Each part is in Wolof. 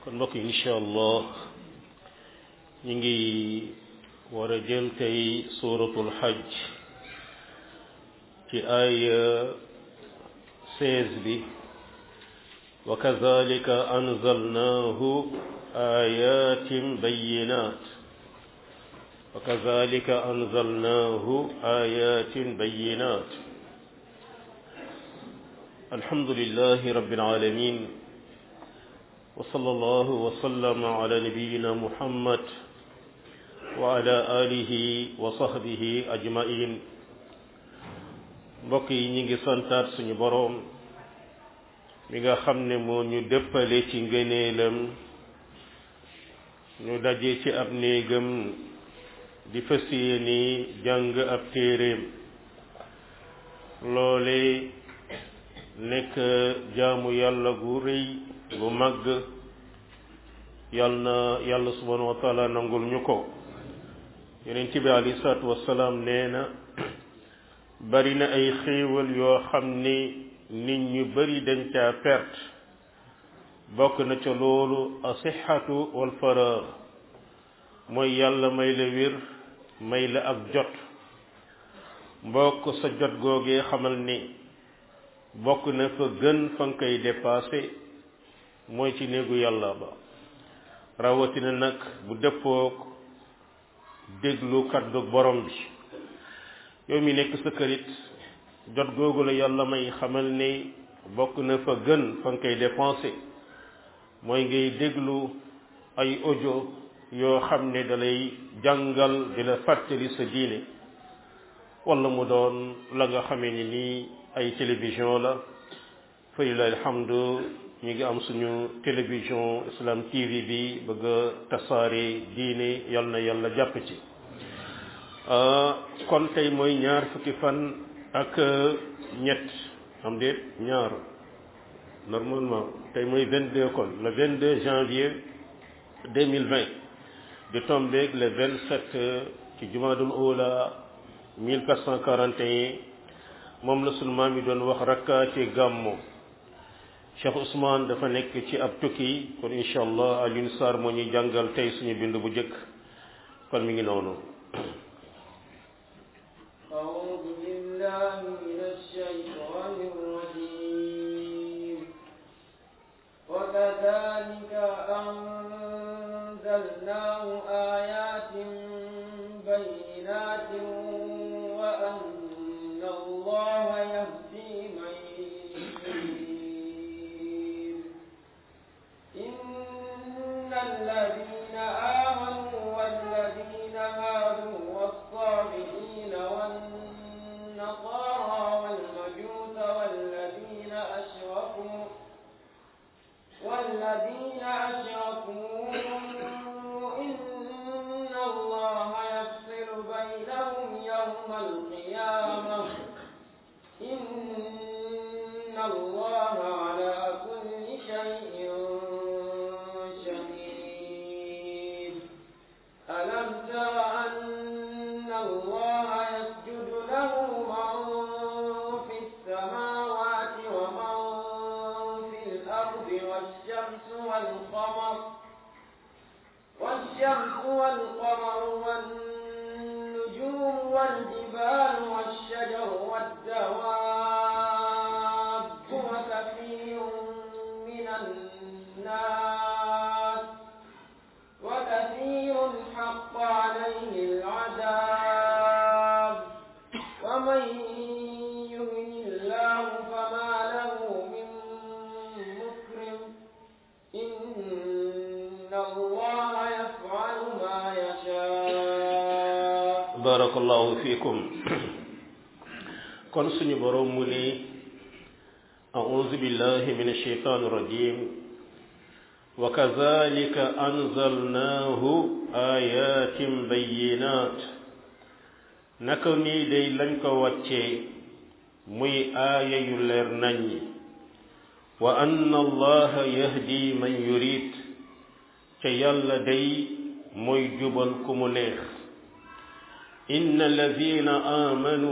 kon mbokk yi incha allah ñu ngi war a jël tey suuratul xaj ci ay seize bi wa kazalika anzalnahu ayatin bayinat wa kazalika anzalnahu ayatin bayinat alhamdulillahi rabbil alamin وصلى الله وسلم على نبينا محمد وعلى آله وصحبه أجمعين mbokk yi ñi ngi santaat suñu boroom mi nga xam ne moo ñu dëppale ci ngëneelam ñu daje ci ab néegam di fas yéene jàng ab téeréem loole nekk jaamu yàlla gu rëy bu màgg yal na yàlla subhanahu wa taala nangul ñu ko yonent bi alayhi salaatu wassalaam nee na bari na ay xéewal yoo xam ni nit ñu bari dañ caa perte bokk na ca loolu asixatu wal faraar mooy yàlla may la wér may la ak jot mbokk sa jot googee xamal ni bokk na fa gën fa nga koy dépassé mooy ci néegu yàlla ba rawatina nag bu dëppook déglu kaddu borom bi yow mi nekk sa kërit jot googu la yàlla may xamal ni bokk na fa gën fa nga koy dépensé mooy ngay déglu ay audio yoo xam ne dalay jàngal di la fàttali sa diine wala mu doon la nga xamee ni nii ay télévision la fa lillahi alhamdu ñu ngi am suñu télévision islam tv bi bëgg a tasaare diine yal na yàlla jàpp ci kon tey mooy ñaar fukki fan ak ñett am déet ñaar normalement tey mooy 22 kon le 22 janvier 2020 di tombeeg le 27 ci jumaadul oula 1441 moom la sunu maam yi doon wax rakkaati gàmmo Cheikh Ousmane dafa nekk ci ab tukki kon incha allah Alioune Sarr moo ñuy jàngal tey suñu bind bu njëkk kon mi ngi noonu. أعوذ بالله من الشيطان الرجيم وكذلك أنزلناه آيات بينات وأن الله يهدي من يريد إن الذين آمنوا والذين هادوا والصابئين والنصارى والمجوس والذين أشركوا والذين أشركوا إن الله يفصل بينهم يوم القيامة إن الله على كل شيء شهيد ألم تر أن الله يسجد له من في السماوات ومن في الأرض والشمس والقمر والشمس والقمر والنجوم والجبال والشجر والدواب وكثير من الناس وكثير حق عليه العذاب ومن يهن الله فما له من مكرم إن الله يفعل ما يشاء barakallahu fiikum kon suñu boroom mu ni a'uuzu billahi min ashaytaani rajim wa kazalika anzalnaahu ayatin bayinat naka nii day lañ ko wàccee muy aaya yu leer naññi wa anna allaha yahdi man yurid ca yàlla day mooy jubal ku mu neex inna alladina amanu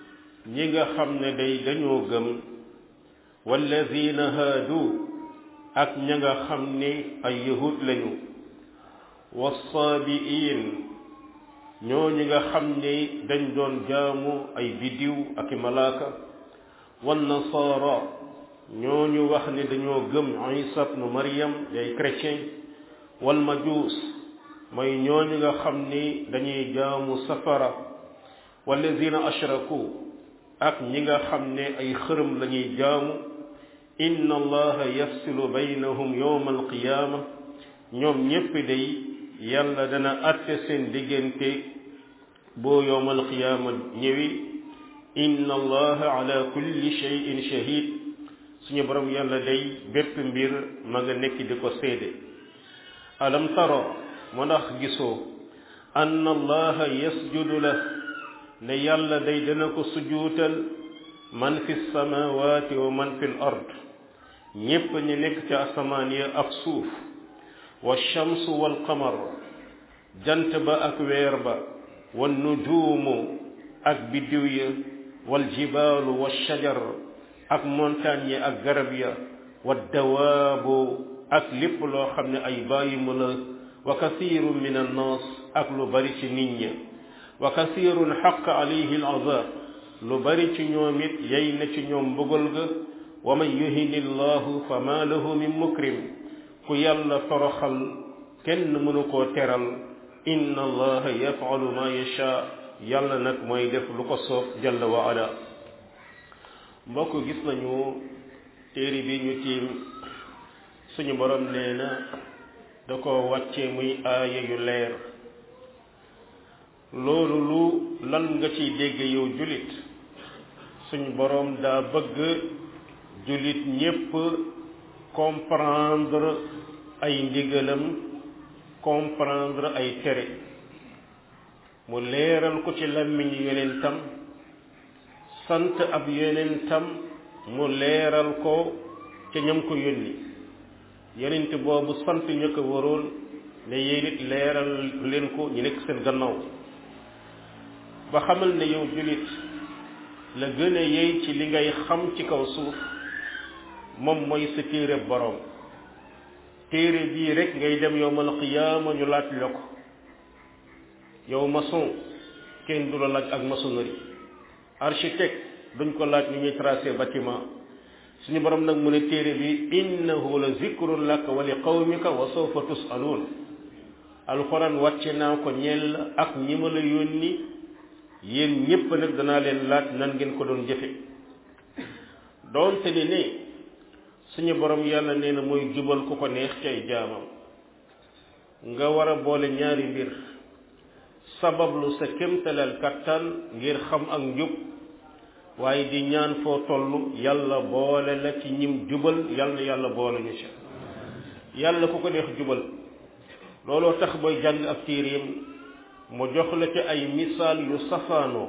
ñi nga xam ne day dañoo gëm walladina haadu ak ña nga xam ne ay yahud lañu wassaabiin ñooñu nga xam ne dañ doon jaamu ay bidiw ak i malaaka wan nasaara ñooñu wax ne dañoo gëm isa ibnu maryam day chrétien wal majuus mooy ñooñu nga xam ni dañuy jaamu safara wallazina ashraku ak ñi nga xam ne ay xërëm lañuy jaamu inna allaha yafsilu baynahum yawma alqiyaama ñoom ñépp day yàlla dana atte seen diggante boo yawma alqiyaama ñëwi inna allaha ala kulli shay'in shahid suñu borom yàlla day bépp mbir ma nga nekk di ko séede alam tara mu ndax gisoo anna allaha yasjudu la ne yàlla day dana ko sujuutal man fi samawati wa man fi l ard ñépp ñi nekk ca asamaan ya ak suuf wa shamsu wal qamar jant ba ak weer ba wa nujuumu ak biddiw ya wal jibaalu wa shajar ak montagne yi ak garab ya wa dawaabu ak lépp loo xam ne ay bàyyi mu la wa kasiirun min annaas ak lu bari ci nit ña wa kasiirun xaq alayhi al azab lu bari ci ñoom it yey na ci ñoom mbugal ga wa man yuhini llahu fa ma lahu min mukrim ku yàlla toroxal kenn mënu koo teral inna allaha yafalu ma yasha yàlla nag mooy def lu ko soob jalla wa ala mbokk gis nañu téere bi ñu tiim suñu borom nee na da ko wàcce muy aaya yu leer loolu lu lan nga ciy dégg yow julit suñu borom daa bëgg julit ñépp comprendre ay ndigalam comprendre ay tere mu leeral ko ci làmmiñu yonentam sant ab yonentam mu leeral ko ca ñam ko yónni yonent boobu sant ñu ko waroon ne yéen it leeral leen ko ñu nekk seen gannaaw ba xamal ne yow julit la gën a yey ci li ngay xam ci kaw suuf moom mooy sa téere boroom téere bii rek ngay dem yowmal qiyaama ñu laaj la ko yow maçon kenn du la laaj ak maçonnerie architecte duñ ko laaj ni ñuy tracé bâtiment suñu borom nag mu ne téere bi innahu la zikrun laka wa li qawmika wa sawfa tusaluun alxuraan wàcce naa ko ñeel ak ñi ma la yónni yéen ñépp nag danaa leen laaj nan ngeen ko doon jëfe doonte ni ne suñu borom yàlla nee na mooy jubal ku ko neex cay jaamam nga war a boole ñaari mbir sabablu sa kémtalal kattan ngir xam ak njub waaye di ñaan foo toll yàlla boole la ci ñim jubal yàlla yàlla boole ñu ci yàlla ku ko neex jubal looloo tax booy jàng ak téeréem mu jox la ci ay misaal yu safaanoo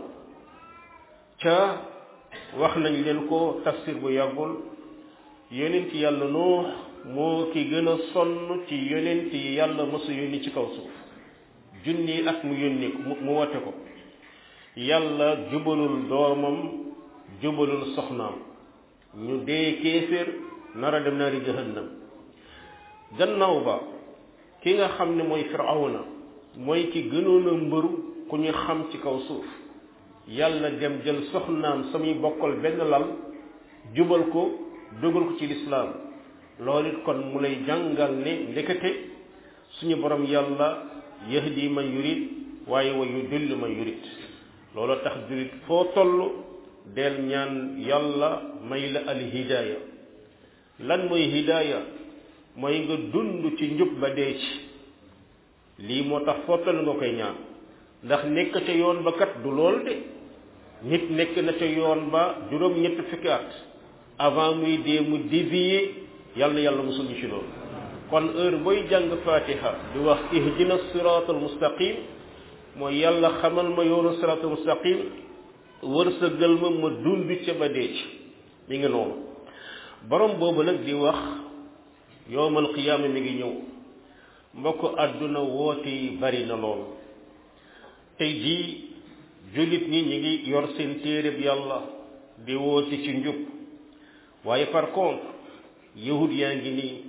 ca wax nañ leen ko tafsir bu yàggul yonent yàlla nuux moo ki gën a sonn ci yonent yi yàlla mësa yónni ci kaw suuf junni at mu yónni ko mu wote ko yàlla jubalul doomam jubalul soxnaam ñu dee kéeféer nar a dem naari jahannam gannaaw ba ki nga xam ne mooy firawna mooy ki gënoon a mbëru ku ñu xam ci kaw suuf yàlla dem jël soxnaam samuy bokkal benn lal jubal ko dugal ko ci lislaam loolu it kon mu lay jàngal ne ndekete suñu borom yàlla yahdi man yurid waaye wa yudillu man yurid loolu tax jurit foo toll del ñaan yàlla may la al hidaaya lan mooy hidaaya mooy nga dund ci njub ba dee ci lii moo tax foo toll nga koy ñaan ndax nekk ca yoon ba kat du lool de nit nekk na ca yoon ba juróom ñett fukki at avant muy dee mu dévier yàlla yàlla musul ñu ci loolu kon heure booy jàng fatiha di wax ihdina siratal mustaqim mooy yàlla xamal ma yoonu siratal mustaqim wërsëgal ma ma dund ca ba dee ci mi ngi noonu borom boobu nag di wax yowmal qiyaama mi ngi ñëw mbokk àdduna woote yi bari na lool tey jii jullit ñi ñi ngi yor seen téereb yàlla di woote ci njub waaye par contre yahud yaa ngi nii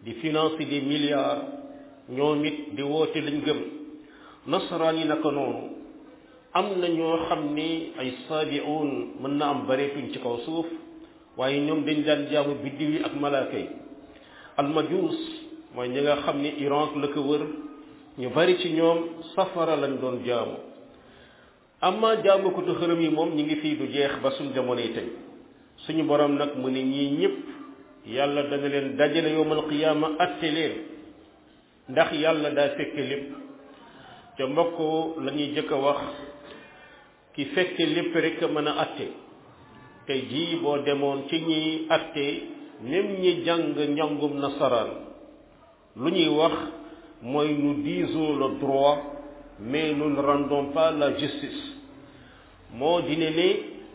di financer des milliards ñoom it di woote lañ gëm nasaraan yi naka noonu am na ñoo xam ni ay saabiuun mën na am bareetuñ ci kaw suuf waaye ñoom dañ daan jaamu biddiw yi ak malaaka yi almajuus mooy ñi nga xam ni Iran la ko wër ñu bari ci ñoom safara lañ doon jaamu amma jaamu ko tu xërëm yi moom ñi ngi fii du jeex ba suñ jamono yi tey suñu borom nag mu ne ñii ñëpp yàlla dana leen dajale yowmal qiyaama atte leen ndax yàlla daa fekke lépp ca mbokk la ñuy jëkk a wax ki fekke lépp rek mën a atte tey jii boo demoon ci ñiy atte même ñi jàng njàngum nasaraan lu ñuy wax mooy nous disons le droit mais nous ne rendons pas la justice moo dine ne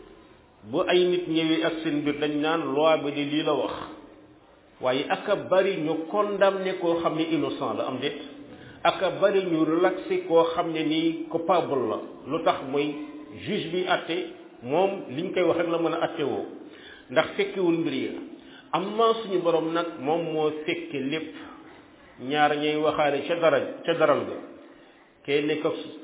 bu ay nit ñëwee ak seen mbir dañ naan loi bi di lii la wax waaye aka bari ñu condamné koo xam ne innocent la am déet aka bari ñu relaxé koo xam ne nii coupable la lu tax mooy juge bi atte moom liñ koy wax rek la mën a atte woo ndax fekkewul mbir yi amma suñu borom nag moom moo fekke lépp ñaar ñay waxaale ca dara ca daral ga kee nekk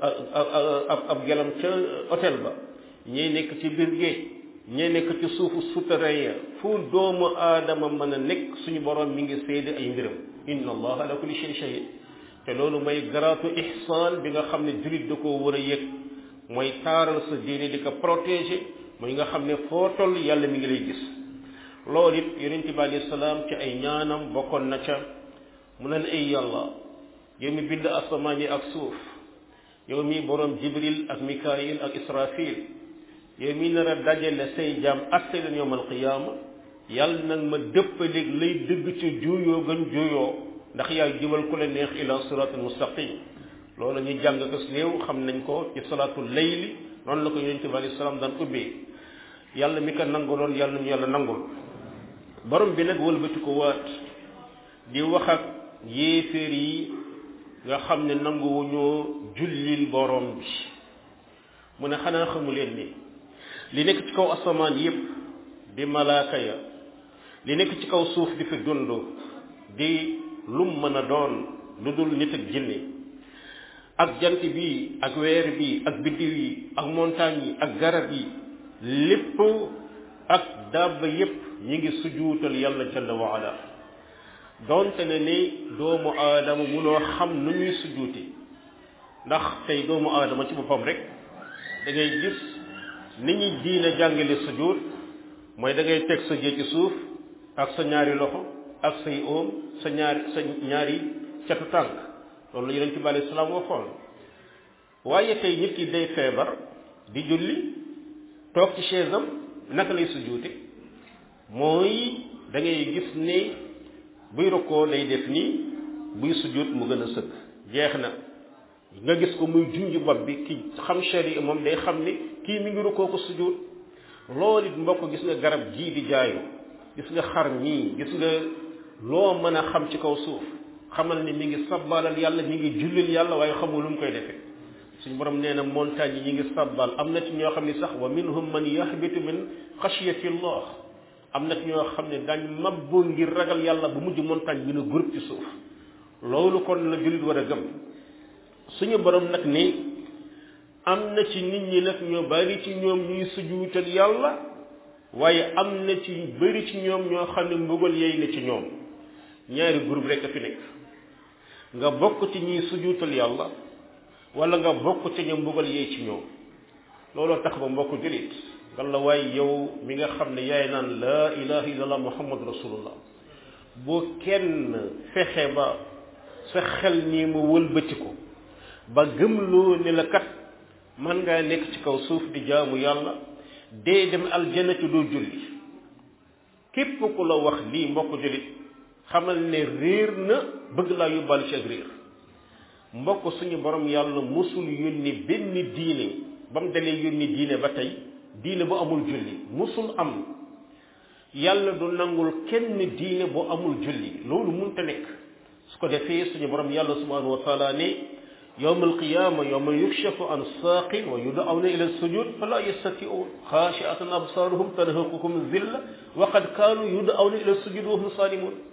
ab ab gelam ca hôtel ba ñee nekk ci biir géej ñee nekk ci suufu souterrain ya fu doomu aadama mën a nekk suñu borom mi ngi seede ay mbiram inna allah ala kulli shay shahid te loolu mooy garaatu ihsaan bi nga xam ne jullit da koo war a yëg mooy taaral sa diine di ko protéger mooy nga xam ne foo toll yàlla mi ngi lay gis loolu it yonente bi alayhi salaam ci ay ñaanam bokkoon na ca mu ne ay yàlla yow mi bind asamaan yi ak suuf yow mi borom jibril ak mikaayil ak israfil yow mi nar a dajale say jaam atte leen yowmal qiyaama yàlla nag ma dëppaleeg lay dëgg ci juuyoo gën juuyoo ndax yaay jubal ku la neex ila siratul mustaqim loolu ñu jàng ko néew xam nañ ko ci salaatul layli noonu la ko yonente bi alayhi salaam daan ubbee yàlla mi ko nanguloon yàlla ñu yàlla nangul borom bi nag wëlbati ko waat di wax ak yéeféer yi nga xam ne nanguwuñoo jullil borom bi mu ne xanaa xamu leen ni li nekk ci kaw asamaan yépp di malaaka ya li nekk ci kaw suuf di fi dund di lum mën a doon lu dul nit ak jinne ak jant bi ak weer bi ak biddiw yi ak montagne yi ak garab yi lépp ak dabba yépp ñi ngi sujuutal yàlla jalla wa ala donte ne ni doomu aadama munoo xam nu ñuy sujuuti ndax tey doomu aadama ci boppam rek da ngay gis ni ñuy diina jàngale sujud mooy da ngay teg sa jë ci suuf ak sa ñaari loxo ak say oom sa ñaari sa ñaari catu tànk loolu la yonent bi alayhi salaam waxoon waaye tey nit ki day feebar di julli toog ci chaise am naka lay sujuute mooy da ngay gis ne buy rokkoo day def nii buy sujud mu gën a sëkk jeex na nga gis ko muy junj bopp bi ki xam shari moom day xam ne kii mi ngi rokkoo ko sujud loolu it mbokk gis nga garab jii di jaayu gis nga xar mii gis nga loo mën a xam ci kaw suuf xamal ni mi ngi sabbalal yàlla mi ngi jullil yàlla waaye xamul lu mu koy defee suñu borom nee na montagne yi ñi ngi sabbal am na ci ñoo xam ne sax wa minhum man yahbitu min xashyati allah am na ci ñoo xam ne dañ mabbu ngir ragal yàlla bu mujj montagne bi na groupe ci suuf loolu kon la jullit war a gëm suñu borom nag ni am na ci nit ñi nag ñoo bari ci ñoom ñuy sujuutal yàlla waaye am na ci bari ci ñoom ñoo xam ne mbugal yey na ci ñoom ñaari groupe rek a fi nekk nga bokk ci ñuy sujuutal yàlla wala nga bokk ci ñu mbugal yey ci ñoom looloo tax ba mbokk jullit walla waaye yow mi nga xam ne yaay naan laa ilaha illallah muhammad rasulullah boo kenn fexe ba sa xel nii mu wëlbati ko ba gëmloo ne la kat man ngaa nekk ci kaw suuf di jaamu yàlla dee dem aljana ci doo julli képp ku la wax lii mbokk jullit xamal ne réer na bëgg laa yóbbaale ci ak réer mbokk suñu borom yàlla musul yónni benn diine ba mu dalee yónni diine ba tey diine bu amul julli musul am yàlla du nangul kenn diine bu amul julli loolu munta nekk su ko defee suñu borom yàlla subhanahu wa taala ne yowm alqiyama yowma yukshafu an saaqin wa yud'awna ila sujud fala yastati'un khashi'atan absaruhum tarhaquhum zilla wa qad kanu yud'awna ila sujud wa hum salimun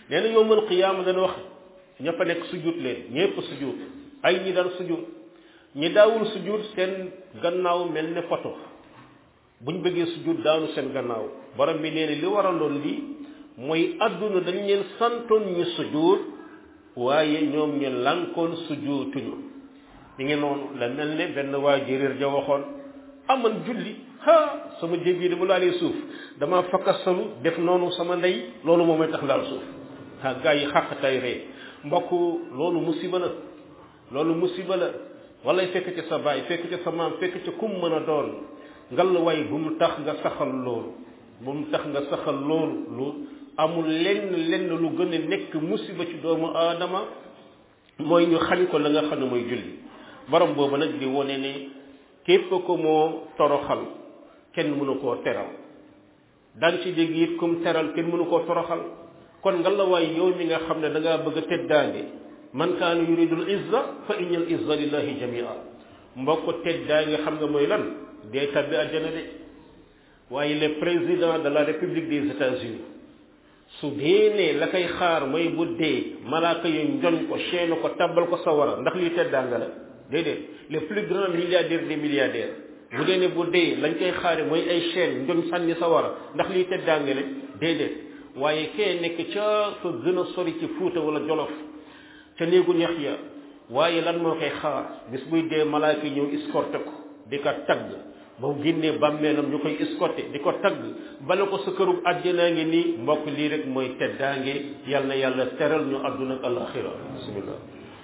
nee na yowmal qiyaama dana wax ña fa nekk sujud leen ñépp sujud ay ñi daan sujud ñi daawul sujud seen gannaaw mel ne photo buñ bëggee sujud daanu seen gannaaw borom bi nee na li waraloon lii mooy adduna dañ leen santoon ñu sujud waaye ñoom ñu lankoon sujuutuñu ñu ngi noonu la mel ne benn waa jëréer ja waxoon aman julli ha sama jëb yi dama laalee suuf dama fakkasalu def noonu sama ndey loolu moom may tax laal suuf ha gaa yi xàq tay ree mbokk loolu musiba la loolu musiba la walay fekk ci sa baay fekk ci sa maam fekk ci kum mën a doon ngal way bu mu tax nga saxal loolu bu mu tax nga saxal loolu lu amul lenn lenn lu gën a nekk musiba ci doomu aadama mooy ñu xañ ko la nga xam ne mooy julli borom boobu nag di wone ne képp ko moo toroxal kenn mënu koo teral daan ci dégg it kum teral kenn mënu koo toroxal kon nga la waay yow mi nga xam ne da ngaa bëgg a teddaange man kaana yuridul izza fa innal izza lillahi jamia mbokk teddaange xam nga mooy lan dee tabbi àjjana de waaye le président de la république des états-unis su dee ne la koy xaar mooy bu dee malaaka yu njoñ ko chaîne ko tabbal ko sawara ndax lii teddaanga la déedéet le plus grand milliardaire des milliardaires bu dee ne bu dee lañ koy xaare mooy ay chaîne njoñ sànni sawara ndax lii teddaanga la déedéet waaye kee nekk ca fa gën a sori ci fuuta wala jolof ca néegu ñax ya waaye lan moo koy xaar bis buy dee malaaka ñëw escorté ko di ko tagg ba mu génnee bàmmeelam ñu koy escorté di ko tagg bala ko sa kërub àjjanaa ngi nii mbokk lii rek mooy teddaange yal na yàlla teral ñu àdduna ak alaxira bismillah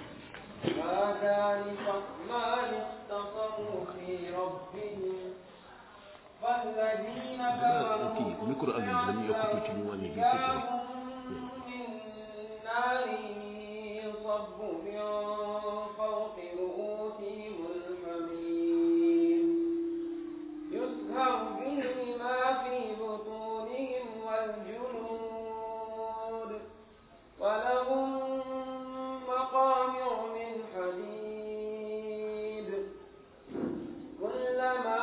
هذان خصمان اختصموا في ربهم فالذين كفروا kii micro am yi dañuy yokk tuuti ñu wàññi bi tuuti rek. من نار يصب من فوق رؤوسهم الحميم يسهر به ما في بطونهم والجلود ولهم مقامع من حديد كلما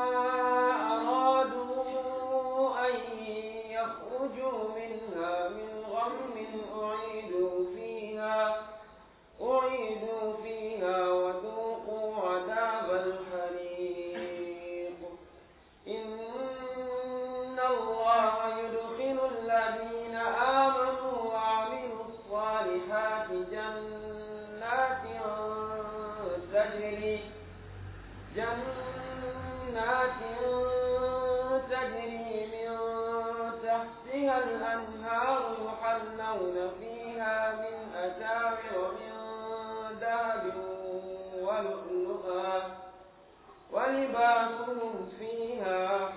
أرادوا أن يخرجوا منها من غم أعيدوا فيها أعيدوا فيها وذوقوا عذاب الحريق إن الله يدخل الذين آمنوا وعملوا الصالحات جنات تجري جنات تجري من تحتها الأنهار يحلون فيها من أساور من ذهب ولؤلؤا ولباسهم فيها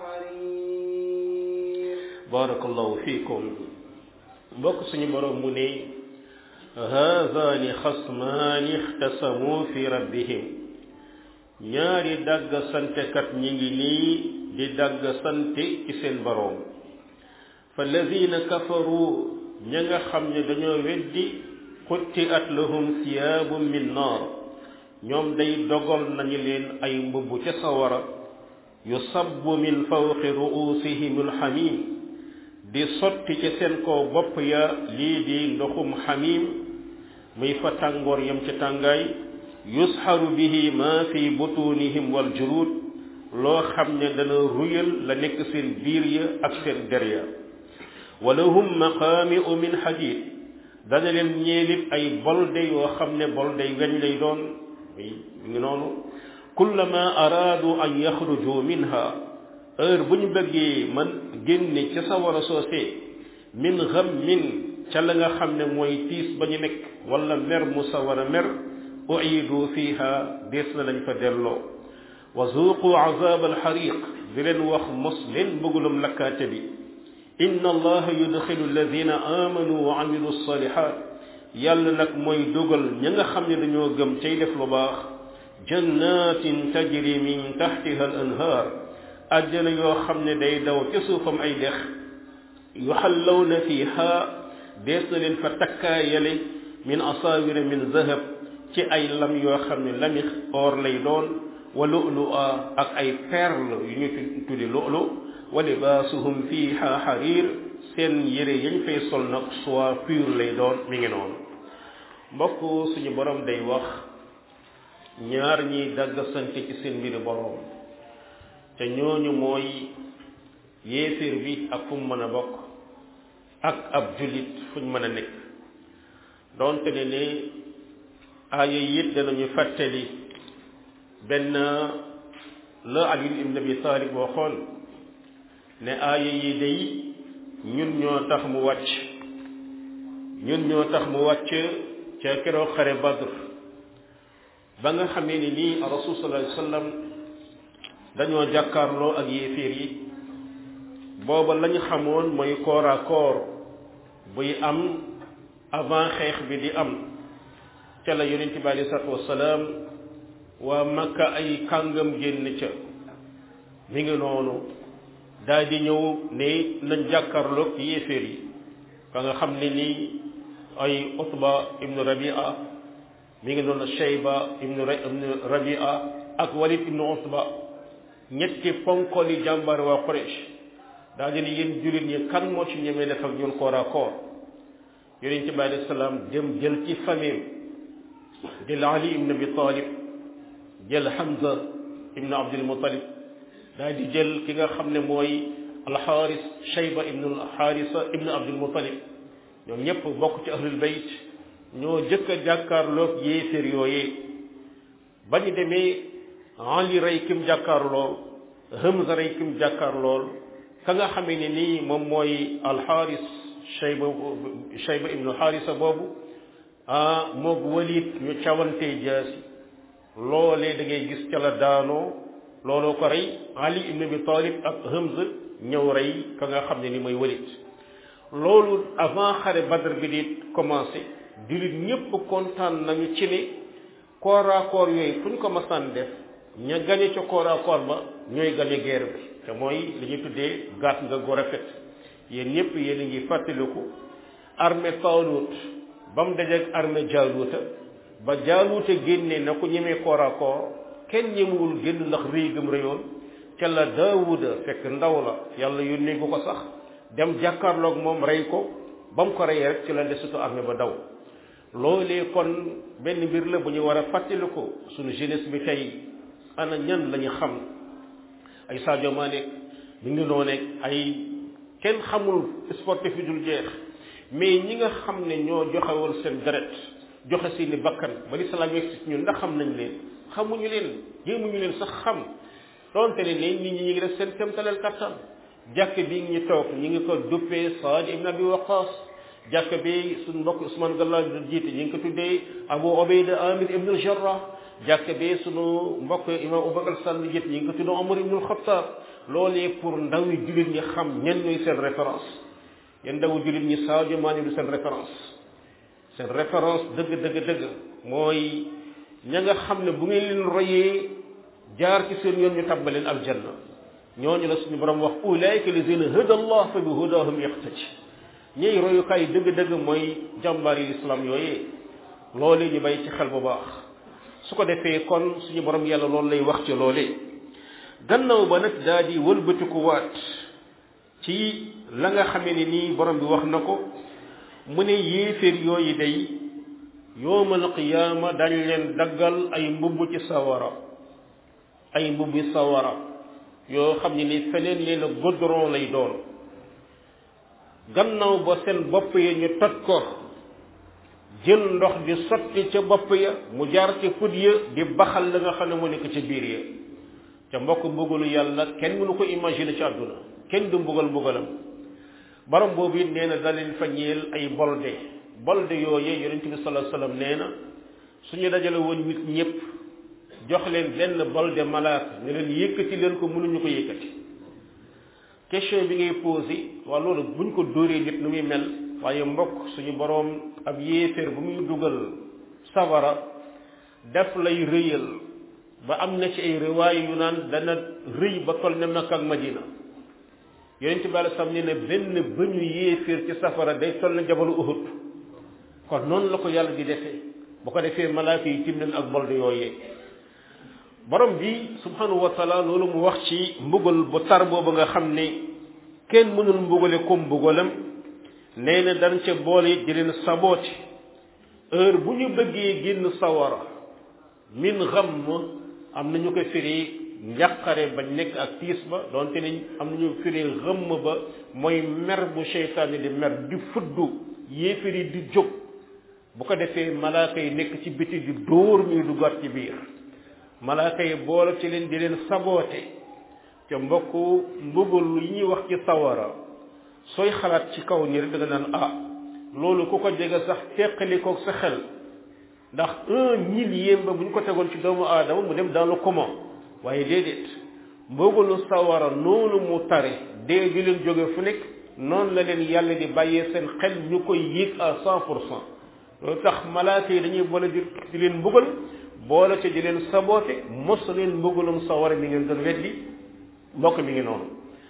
حرير barakallahu fiikum mbokk suñu borom mu ne haadaani xasmaani ixtasamu fi rabbihim ñaari dagg santekat ñi ngi nii di dagg sante ci seen boroom fa alladina kafaru ña nga xam ne dañoo weddi xutti at lahum siyaabum min naar ñoom day dogal nañu leen ay mbubb ca sawara yusabbu min fawqi ruusihim alxamim di sotti ci seen kaw bopp ya lii di ndoxum xamim muy fa tàngoor yam ci tàngaay yusxaru bihi ma fi butunihim wal julud loo xam ne dana ruyal la nekk seen biir ya ak seen der ya wa lahum maqaami'u min hadid dana leen ñeelit ay bolde yoo xam ne bolde weñ lay doon muy ngi noonu kullama araadu an yaxruju minha heure bu ñu bëggee man génne ca sawara soosé min ghammin ca la nga xam ne mooy tiis ba ñu nekk wala mer mu sawara mer uidu fiha dees na lañ fa delloo wa zuuqu azab alxariq di leen wax mos leen bëggulum lakkaate bi inna allaha yudxilu alladina amanu wa amilu salihat yàlla nag mooy dugal ña nga xam ne dañoo gëm cay def lu baax jannatin tajri min taxtiha al anhaar àjjana yoo xam ne day daw ca suufam ay dex yuxallawna fiha dees na leen fa takkaayale min asaawira min zahab ci ay lam yoo xam ne lami or lay doon wa lu'lu'a ak ay perle yu ñu tuddi lu'lu wa libaasuhum fiha xariir seen yére yañ fay sol nag soit pur lay doon mi ngi noonu mbokk suñu borom day wax ñaar ñiy dagg sant ci seen mbiri borom te ñooñu mooy yéeféer bi ak fu mu mën a bokk ak ab jullit fu ñu mën a nekk doonte ne ne aaya it danañu fàttali benn la Ali ibn Abi Talib waxoon ne aaya yi day ñun ñoo tax mu wàcc ñun ñoo tax mu wàcc ca keroog xare Badr ba nga xamee ni nii rasul sallallahu alayhi wasallam dañoo jàkkaarloo ak yéeféer yi booba lañu xamoon mooy corps à corps buy am avant xeex bi di am ca la yonent bi alei salatu wasalaam waa makka ay kàngam génn ca mi ngi noonu daal di ñëw ne nañ jàkkaarloog yéeféer yi ka nga xam ne nii ay utba ibnu rabia mi ngi noonu shayba ibnu rabia ak walid ibnu utba ñetti ponkoli jàmbar waa Quraysh daal di ne yéen jullit ñi kan moo ci ñemee def ak ñun corps à corps yonent bi alayhi salaam dem jël ci famille jël Ali ibn Abi Talib jël Hamza ibn Abdul Muttalib daal di jël ki nga xam ne mooy alxaaris Shayba ibn alxaarisa ibn Abdul Muttalib ñoom ñëpp bokk ci ahlul bayt ñoo jëkk a jàkkaarloog yéeféer yooyee ba ñu demee Ali rey kim jàkkaar lool Hamza rey kim jàkkaar lool ka nga xamee ne nii moom mooy alxaaris Shayba Shayba ibnu Xaarisa boobu ah moog Walid ñu cawantee jaasi loolee da ngay gis ca la daanoo looloo ko rey Ali ibn Abi Talib ak Hamza ñëw rey ka nga xam ne ni mooy Walid loolu avant xare Badr bi di commencé jullit ñépp kontaan nañu ci ne corps à corps yooyu fu ñu ko masaan def ña gañe ca corps à corps ba ñooy gañe guerre bi te mooy li ñuy tuddee gàtt nga go rafet yéen ñëpp yéen a ngi fàttaliku armée Taalut ba mu dajeeg armée Jaaluuta ba Jaaluuta génnee na ko ñemee corps à corps kenn ñemewul génn ndax rëy gëm rëyoon ca la Daawuda fekk ndaw la yàlla yónnee ko ko sax dem jàkkaarloog moom rey ko ba mu ko reyee rek ci la desutu armée ba daw loolee kon benn mbir la bu ñu war a fàttaliku suñu jeunesse bi tey ana ñan lañu xam ay Sadio Mané mi ngi nooneeg ay kenn xamul sportif yi dul jeex mais ñi nga xam ne ñoo joxewul seen deret joxe seeni bakkan ba lislaam yegg si ñun ndax xam nañ leen xamuñu leen jéemuñu leen sax xam donte ne ne nit ñi ñi ngi def seen temtaleel kattan jàkk bi ñu toog ñi ngi ko duppee Saad ibn Abi Waqas jàkk bi suñ mbokk Ousmane Galla du jiite ñi ngi ko tuddee Abu Ubayda Amir ibn al-Jarrah jàkk bi sunu mbokk imam Abubakar Sall jiite ñi ngi ko tuddee Omar ibn al-Khattab loolee pour ndaw yi jullit ñi xam ñen ñooy seen référence yéen ndawu jullit ñi Sadio Mané du seen référence seen référence dëgg dëgg dëgg mooy ña nga xam ne bu ngeen leen royee jaar ci seen yoon ñu tabbaleen aljanna ñooñu la suñu borom wax ulaika lazina hada allah fa bi hudahum yaqtadi ñiy royukaay dëgg-dëgg mooy jàmbaar yi islam yooyee loolee ñu bàyyi ci xel bu baax su ko defee kon suñu borom yàlla loolu lay wax ci loolee gannaaw ba nag daa di wëlbatiku waat ci la nga xamee ne nii borom bi wax na ko mu ne yéeféer yooyu day yowmal qiyaama dañ leen daggal ay mbubb ci sawara ay mbubbi sawara yoo xam ne ni feneen leen a goudron lay doon gannaaw ba seen bopp ya ñu toj ko jël ndox di sotti ca bopp ya mu jaar ci put ya di baxal la nga xam ne mu nekk ca biir ya ca mbokk mbugalu yàlla kenn mënu ko imaginer ci àdduna kenn du mbugal mbugalam borom boobu it nee na da leen fa ñeel ay bolde bolde yooyee yonent bi sallallahu alayhi wasallam nee na suñu dajale woon nit ñëpp jox leen benn bolde malaaka ne leen yëkkati leen ko mënuñu ko yëkkati question bi ngay posé waa loolu buñ ko dóoree nit nu muy mel waaye mbokk suñu boroom ab yéeféer bu muy dugal sawara def lay rëyal ba am na ci ay riwaay yu naan dana rëy ba toll ne Makka ak Madina yonent bi alei sam ne ne benn bëñu yéeféer ci safara day toll ne jabalu Uhud kon noonu la ko yàlla di defee bu ko defee malaaka yi tim leen ak bolde yooyee borom bi subhanahu wa taala loolu mu wax ci mbugal bu tar boobu nga xam ne kenn mënul mbugale comme mbugalam nee na dañ ca boole it di leen saboote heure bu ñu bëggee génn sawara min xam am na ñu ko firi njàqare ba nekk ak tiis ba donte ne am na ñu firi xëmm ba mooy mer bu seytaane di mer di fuddu yéefiri di jóg bu ko defee malaaka yi nekk ci biti di dóor ñuy duggaat ci biir malaaka yi boole ci leen di leen saboote ca mbokk mbugal yi ñuy wax ci sawara sooy xalaat ci kaw nii rek da nga naan ah loolu ku ko jege sax teqali ko sa xel ndax un millième ba bu ñu ko tegoon ci doomu aadama mu dem dans le coma waaye déedéet mbugalu sawara noonu mu tare dee di leen jóge fu nekk noonu la leen yàlla di bàyyee seen xel ñu koy yéeg à cent pour cent loolu tax malaaka yi dañuy boole di di leen mbugal boole ci di leen saboote mos leen mbugalum sawara mi ngeen doon weddi mbokk mi ngi noonu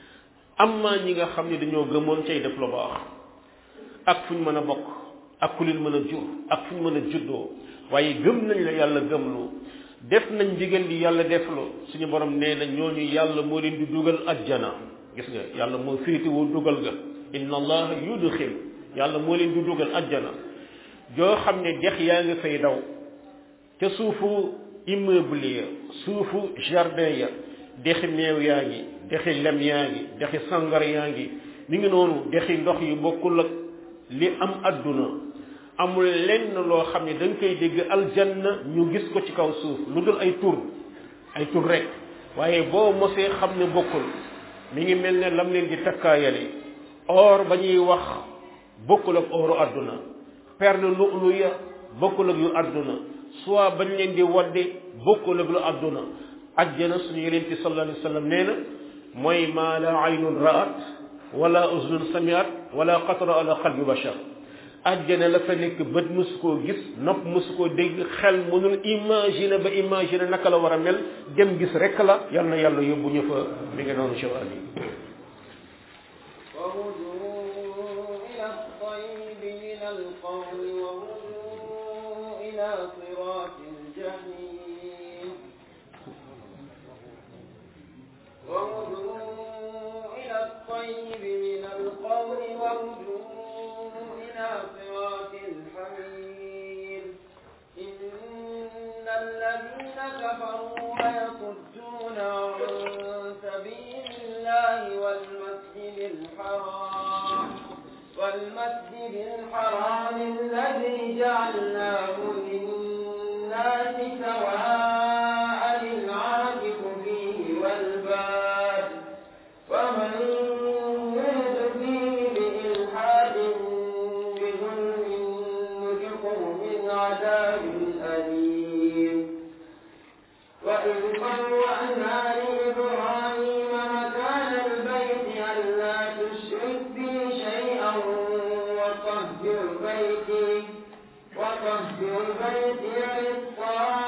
amma ñi nga xam ne dañoo gëmoon cay def lu baax ak fu ñu mën a bokk ak ku leen mën a jur ak fu ñu mën a juddoo waaye gëm nañ la yàlla gëmlu def nañ ndigal li yàlla deflu suñu borom nee na ñooñu yàlla moo leen di dugal ajjana gis nga yàlla moo féetewoo dugal ga inna allaha yudxil yàlla moo leen di dugal ajjana joo xam ne dex yaa ngi fay daw ca suufu immeuble ya suufu jardin ya dexi meew yaa ngi dexi lem yaa ngi dexi sangar yaa ngi mi ngi noonu dexi ndox yu bokkul ak li am adduna amul lenn loo xam ne da nga koy dégg aljanna ñu gis ko ci kaw suuf lu dul ay tur ay tur rek waaye boo mosee xam ne bokkul mi ngi mel ne lam leen di takkaayale or ba ñuy wax bokkul ak oru adduna perle lu'lu ya bokkul ak yu adduna soit bañ leen di wadde bokkul ak lu adduna ajjana suñu yeneen ci sallallahu alayhi wa sallam nee na mooy maa la aynun ra'at wala uznun samiat wala xatara ala qalbi bashar ajjana la fa nekk bët mësu koo gis nopp mësu koo dégg xel mënul imaginer ba imaginer naka la war a mel dem gis rek la yal na yàlla yóbbu ñu fa mi ngi noonu cheikh ali وهدوا إلى الطيب من القول وهدوا إلى صراط الجحيم وهدوا إلى الطيب من القول وهدوا إلى صراط الحميد إن الذين كفروا ويصدون عن سبيل الله والمسجد الحرام والمسجد الحرام الذي جعلناه للناس سواء العاكف فيه والباد ومن يرد فيه بإلحاد بظلم نذقه من عذاب أليم وإذ بوأنا لإبراهيم مكان البيت ألا تشرك بي شيئا وطهر بيتي وطهر بيتي للطائفين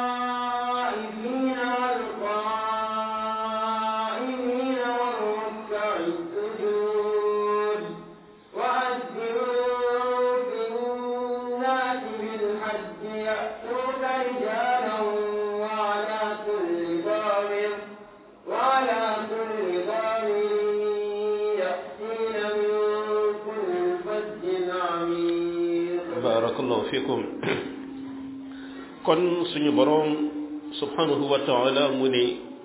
والقائمين والركع السجود وأذكروا في الناس بالحج يأتوك رجالا وعلى كل ضامر وعلى كل ضامر يأتين من كل فج عميق barakallahu fikum kon suñu borom subhanahu wa taala mu ne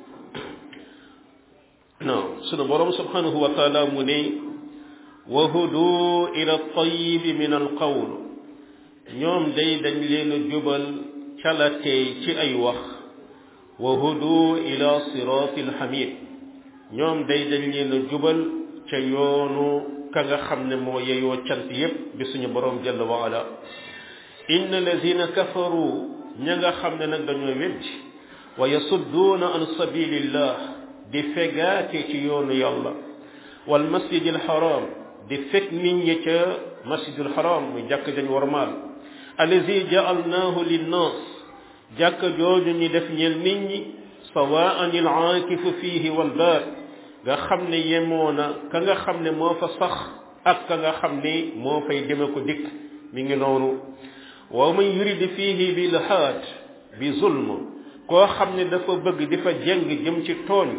non suñu borom subhanahu wa taala mu ne wa hudu ila tayyib min alqawl ñoom day dañ leen a jubal calatee ci ay wax wa hudu ila sirati alhamid ñoom day dañ leen a jubal ca yoonu ka nga xam ne moo yeyoo cant yépp bi suñu borom jalla wa ala inna lazina kafaru ña nga xam ne nag dañoo weddi wa yasudduuna an sabilillah di fegaate ci yoonu yàlla wal masjidil haram di fekk nit ñi ca masjidil haram muy jàkk dañ warmaal allazi ja'alnaahu linnaas jàkk jooju ñi def ñeel nit ñi sawaan il aakifu fihi wal baad nga xam ne yemoo na ka nga xam ne moo fa sax ak ka nga xam ne moo fay deme ko dikk mi ngi noonu wa man yurid fihi bi ilhaad bi zulm koo xam ne dafa bëgg di fa jeng jëm ci tooñ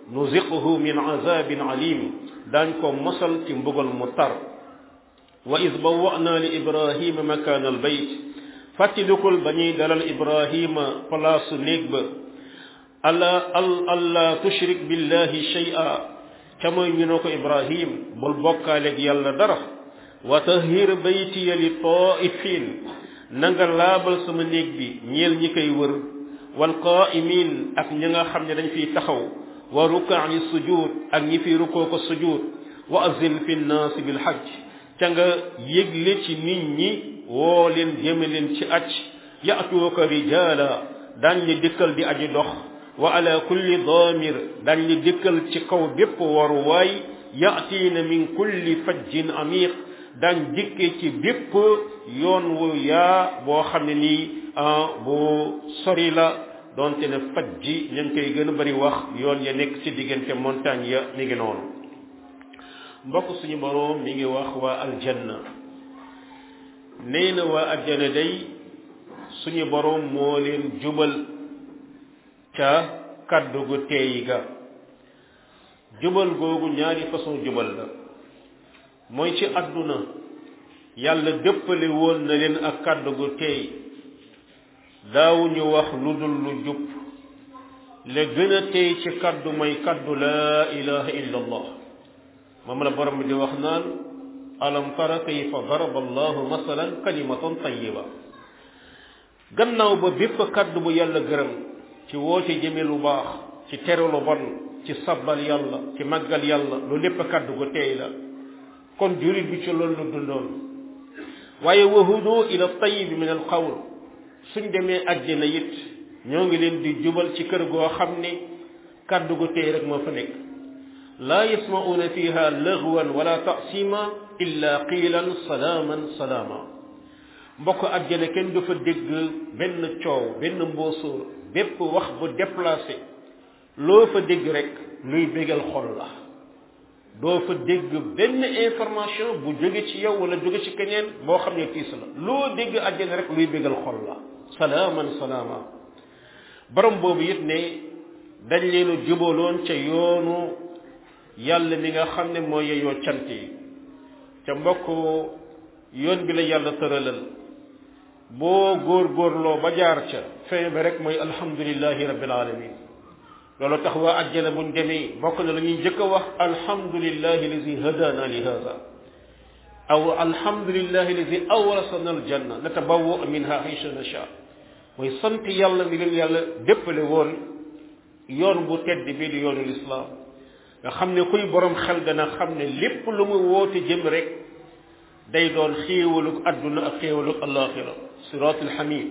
nuziquhu min azabin alim daañ ko mosal ci mbugal mu tar wa id bawwa'na li ibrahima makaan al bayt fàttalikul ba ñuy dalal ibrahima palaasu néeg ba alla al alla tushrik billahi shay'a ca mooy ñu ne ko ibrahim bul bokkaaleeg yàlla dara wa tahhir baytiya li taifin na nga laabal sama néeg bi ñeel ñi koy wër wal qaimin ak ñi nga xam ne dañ fiy taxaw wa rukaani sujud ak ñi fiy rukoo ko sujud wa azin fi nnaasi bil hajj ca nga yëgle ci nit ñi woo leen jëme leen ci acc yatuuka rijaala daañ li dikkal di aji dox wa ala kulli daamir daañ li dikkal ci kaw bépp waruwaay yatiina min kulli fajjin amiq daañ dikke ci bépp yoon wu yaa boo xam ne nii bu sori la donte ne fajji ñu ngi koy gën a bari wax yoon ya nekk ci diggante montagne ya mi ngi noonu mbokk suñu boroom mi ngi wax waa aljanna nee na waa aljanna day suñu boroom moo leen jubal ca kaddu gu teey ga jubal googu ñaari façon jubal la mooy ci àdduna yàlla dëppale woon na leen ak kaddu gu teey daawuñu wax lu dul lu jub la gën a teey ci kaddu mooy kaddu laa ilaha illa allah moom la borom bi di wax naan alam tara kayfa daraba allahu masalan kalimatan tayiba gannaaw ba bépp kaddu bu yàlla gërëm ci woote jëme lu baax ci tere lu bon ci sabbal yàlla ci màggal yàlla lu lépp kaddu gu teey la kon jurit bi ci loolu lu dundoon waaye wahudu ila tayibi min al qawl suñ demee àjjana it ñoo ngi leen di jubal ci kër goo xam ne kaddu gu teey rek moo fa nekk laa yasma'una fiha lagwan wala ta'sima illa qiilan salaaman salaama mbokk àjjana kenn du fa dégg benn coow benn mboosóor bépp wax bu déplacé loo fa dégg rek luy bégal xol la doo fa dégg benn information bu jóge ci yow wala jóge ci keneen boo xam ne tiis la loo dégg àjjana rek luy bégal xol la salaaman salaama borom boobu it ne dañ leen a jubaloon ca yoonu yàlla mi nga xam ne mooy yeyoo cant yi ca mbokk yoon bi la yàlla tëralal boo góor-góorloo ba jaar ca fin ba rek mooy alhamdulillahi rabbil alamin loolu tax waa àjjana buñ demee bokk na la ñuy njëkk a wax alhamdulillahi lazi hadana li hada aw alhamdulillahi lazi awrasana aljanna natabawwa minha haysu nasha mooy sant yàlla mi leen yàlla déppale woon yoon bu tedd bii di yoonu lislaam nga xam ne kuy borom xel dana xam ne lépp lu mu woote jëm rek day doon xéewalug adduna ak xéewalug alaxira siraatul xamid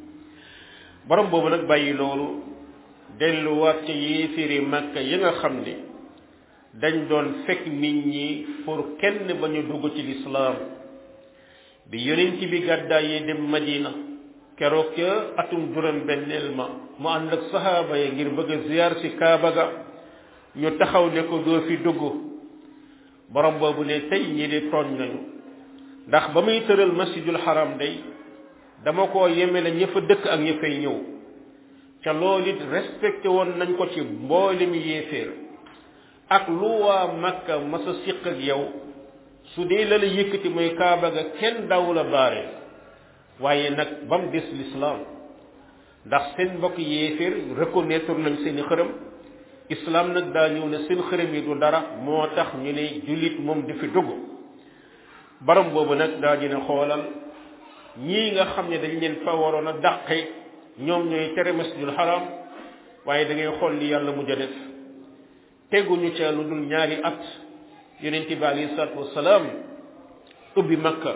borom boobu nag bàyyi loolu delluwaat ca yéeféeri màkka yi nga xam ne dañ doon fekk nit ñi pour kenn ba ñu dugg ci lislaam bi yonent bi gàddaayee dem madina keroog ca atum juróom benneel ma mu ànd ak sahaaba ya ngir bëgg a ziyaar ci kaaba ga ñu taxaw ne ko doo fi dugg borom boobu ne tey ñi di tooñ nañu ndax ba muy tëral masjidul haram day dama ko yemele ña fa dëkk ak ña fay ñëw ca loolu it respecté woon nañ ko ci mboolem yéeféer ak lu waa makka masa siq ak yow su dee la la yëkkati mooy kaaba ga kenn daw la baare waaye nag ba mu des l'islam ndax seen mbokk yéeféer reconnaître nañ seeni xërëm islam nag daa ñëw ne seen xërëm yi du dara moo tax ñu ne jullit moom di fi dugg baram boobu nag daa dina xoolal ñii nga xam ne dañ leen fa waroon a dàqe ñoom ñooy tere masjidul haram waaye da ngay xool li yàlla mujj a def teguñu ca lu dul ñaari at yonent bi alayhi salaatu wasalaam ubbi makka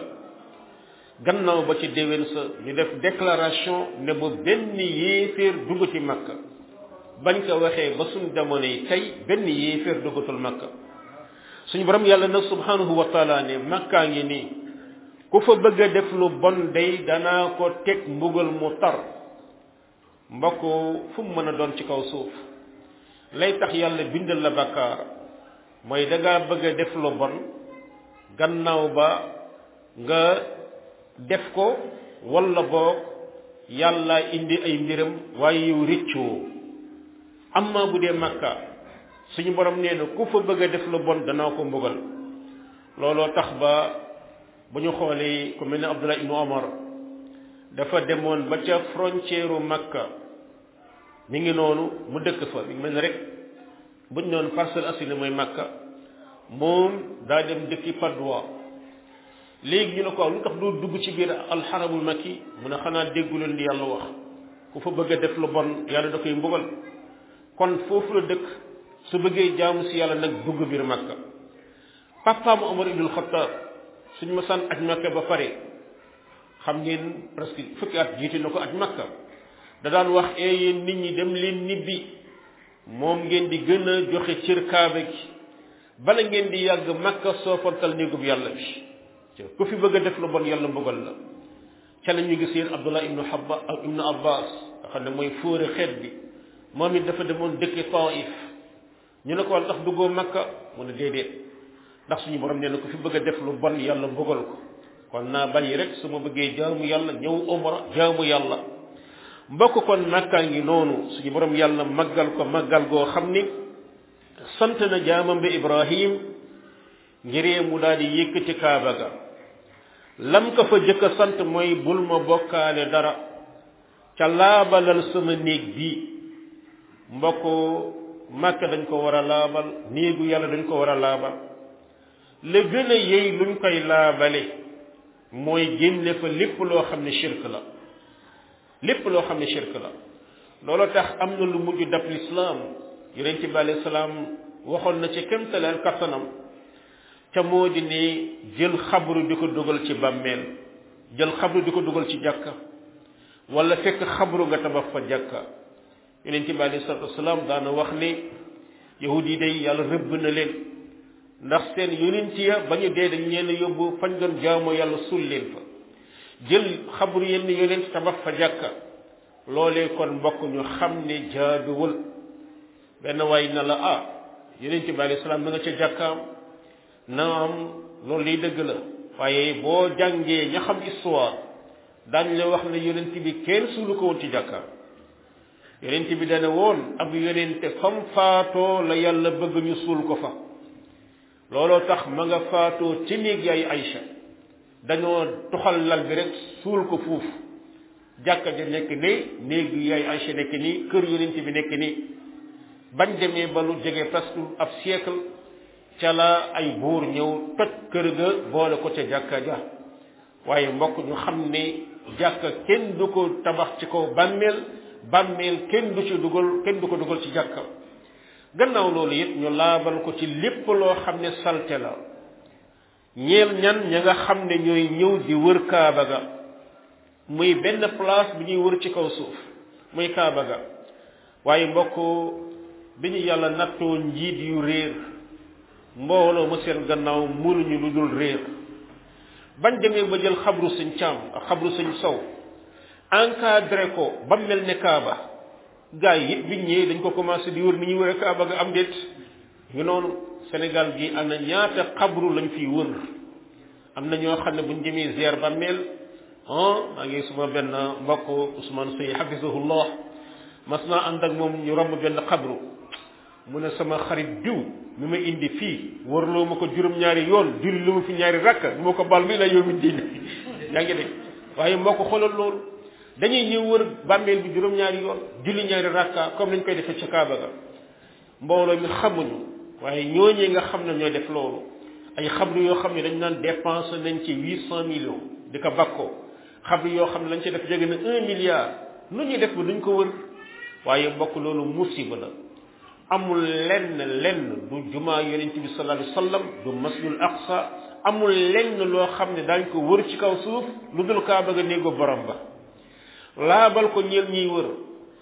gannaaw ba ci déwén sa ñu def déclaration ne bu benn yéeféer dugg ci makka bañ ko waxee ba suñ jamono yi tey benn yéeféer duggatul makka suñu borom yàlla nag subhanahu wa taala ne makkaa ngi nii ku fa bëgg a def lu bon day danaa ko teg mbugal mu tar mbokk fu mu mën a doon ci kaw suuf lay tax yàlla bindal la bakkaar mooy da ngaa bëgg a def lu bon gannaaw ba nga def ko walla boog yàlla indi ay mbiram waaye yow rëccoo amma bu dee makka suñu borom nee na ku fa bëgg a def lu bon danaa ko mbugal looloo tax ba bu ñu xoolee ku mel ne Abdullah ibnu Omar dafa demoon ba ca frontière u Makka mi ngi noonu mu dëkk fa mi ngi mel ne rek buñ noonu Parcelles Assainies mooy Makka moom daa dem dëkki Padoua léegi ñu ne ko lu tax doo dugg ci biir alxaramul makki mu ne xanaa déggu leen di yàlla wax ku fa bëgg a def lu bon yàlla da koy mbugal kon foofu la dëkk su bëggee jaamu si yàlla nag dugg biir Makka papaam Omar ibnul Xattaab suñ ma sant aj Makka ba pare xam ngeen presque fukki at jiite na ko aj Makka da daan wax ee yéen nit ñi dem leen nibbi moom ngeen di gën a joxe cër kaaba gi bala ngeen di yàgg Makka soofantal néegub yàlla bi ku fi bëgg a def lu bon yàlla mbugal la ca la ñu gis yéen Abdullah ibnu Habba ak ibnu Abbas nga xam ne mooy fóore xeet bi moom it dafa demoon dëkki Taif ñu ne ko wal tax duggoo Makka mu ne déedéet ndax suñu borom nee na ku fi bëgg a def lu bon yàlla mbugal ko kon naa bàyyi rek su ma bëggee jaamu yàlla ñëw umra jaamu yàlla mbokk kon Makka ngi noonu suñu borom yàlla màggal ko màggal goo xam ni sant na jaamam bi Ibrahim ngiree mu daal di yëkkati kaaba ga lam ko fa jëkk a sant mooy bul ma bokkaale dara ca laabalal sama néeg bii mbokk Makka dañ ko war a laabal néegu yàlla dañ ko war a laabal la gën a yey luñ koy laabale mooy génne fa lépp loo xam ne shirk la lépp loo xam ne shirk la loolu tax am na lu mujj dab lislaam yonent bi alayhi salaam waxoon na ci kemtaleel kattanam ca moo di ne jël xabru di ko dugal ci bàmmeel jël xabru di ko dugal ci jàkka wala fekk xabru nga tabax fa jàkka yonent bi alayhi salatu wasalaam daana wax ne yahud yi day yàlla rëbb na leen ndax seen yonent ya ba ñu dee dañ leen yóbbu fañ doon jaamoo yàlla suul leen fa jël xabru yenn yonent tabax fa jàkka loolee kon mbokk ñu xam ne jaaduwul benn waay na la ah yonent bi alayhi salaam da nga ca jàkkaam naam loolu liy dëgg la waaye boo jàngee ña xam histoire daañ la wax ne yonent bi kenn suulu ko woon ci jàkkaam yonent bi dana woon ab yonente fam faatoo la yàlla bëgg ñu suul ko fa looloo tax ma nga faatoo ci néeg yaay Aïcha dañoo tuxal lal bi rek suul ko fuufu jàkka ja nekk ne néeg yaay Aïcha nekk nii kër yonent bi nekk nii bañ demee ba lu jege presque ab siècle ca la ay buur ñëw toj kër ga boole ko ca jàkka ja waaye mbokk ñu xam ne jàkka kenn du ko tabax ci kaw bàmmeel bàmmeel kenn du ci dugal kenn du ko dugal ci jàkka gannaaw loolu it ñu laabal ko ci lépp loo xam ne salte la ñeel ñan ña nga xam ne ñooy ñëw di wër kaaba ga muy benn place bi ñuy wër ci kaw suuf muy kaaba ga waaye mbokk bi ñu yàlla nattoo njiit yu réer mbooloo ma seen gannaaw mënuñu lu dul réer bañ demee ba jël xabru suñ caam ak xabru suñ sow encadré ko ba mel ne kaaba gaa yi it biñ ñëwee dañ ko commencé di wër ni ñuy wëree kaaba ga am déet ngi noonu Sénégal gi am na ñaata xabru lañ fiy wër am na ñoo xam ne buñ demee ziar ba mel ah maa ngi suma benn mbokk Ousmane Sey hafizahullah mas naa ànd ak moom ñu romb benn xabru mu ne sama xarit diw mi ma indi fii warloo ma ko juróom-ñaari yoon julli lu ma fi ñaari rakka ñu ma ko bal mi la yow mi diine yaa ngi dégg waaye moo ko xoolal loolu dañuy ñëw wër bàmmeel bi juróom-ñaari yoon julli ñaari rakka comme nañ koy defee ca Kaaba ga mbooloo mi xamuñu waaye ñooñee nga xam ne ñooy def loolu ay xabru yoo xam ne dañ naan dépensé nañ ci huit cent millions di ko bakkoo xabru yoo xam ne lañ ci def jege na un milliard nu ñuy def ba duñ ko wër waaye mbokk loolu musiba la amul lenn lenn du jumaa yonent bi sallallahu alayhi wasallam du masjidul aqsa amul lenn loo xam ne daañ ko wër ci kaw suuf lu dul kaaba ga néego borom ba laabal ko ñeel ñiy wër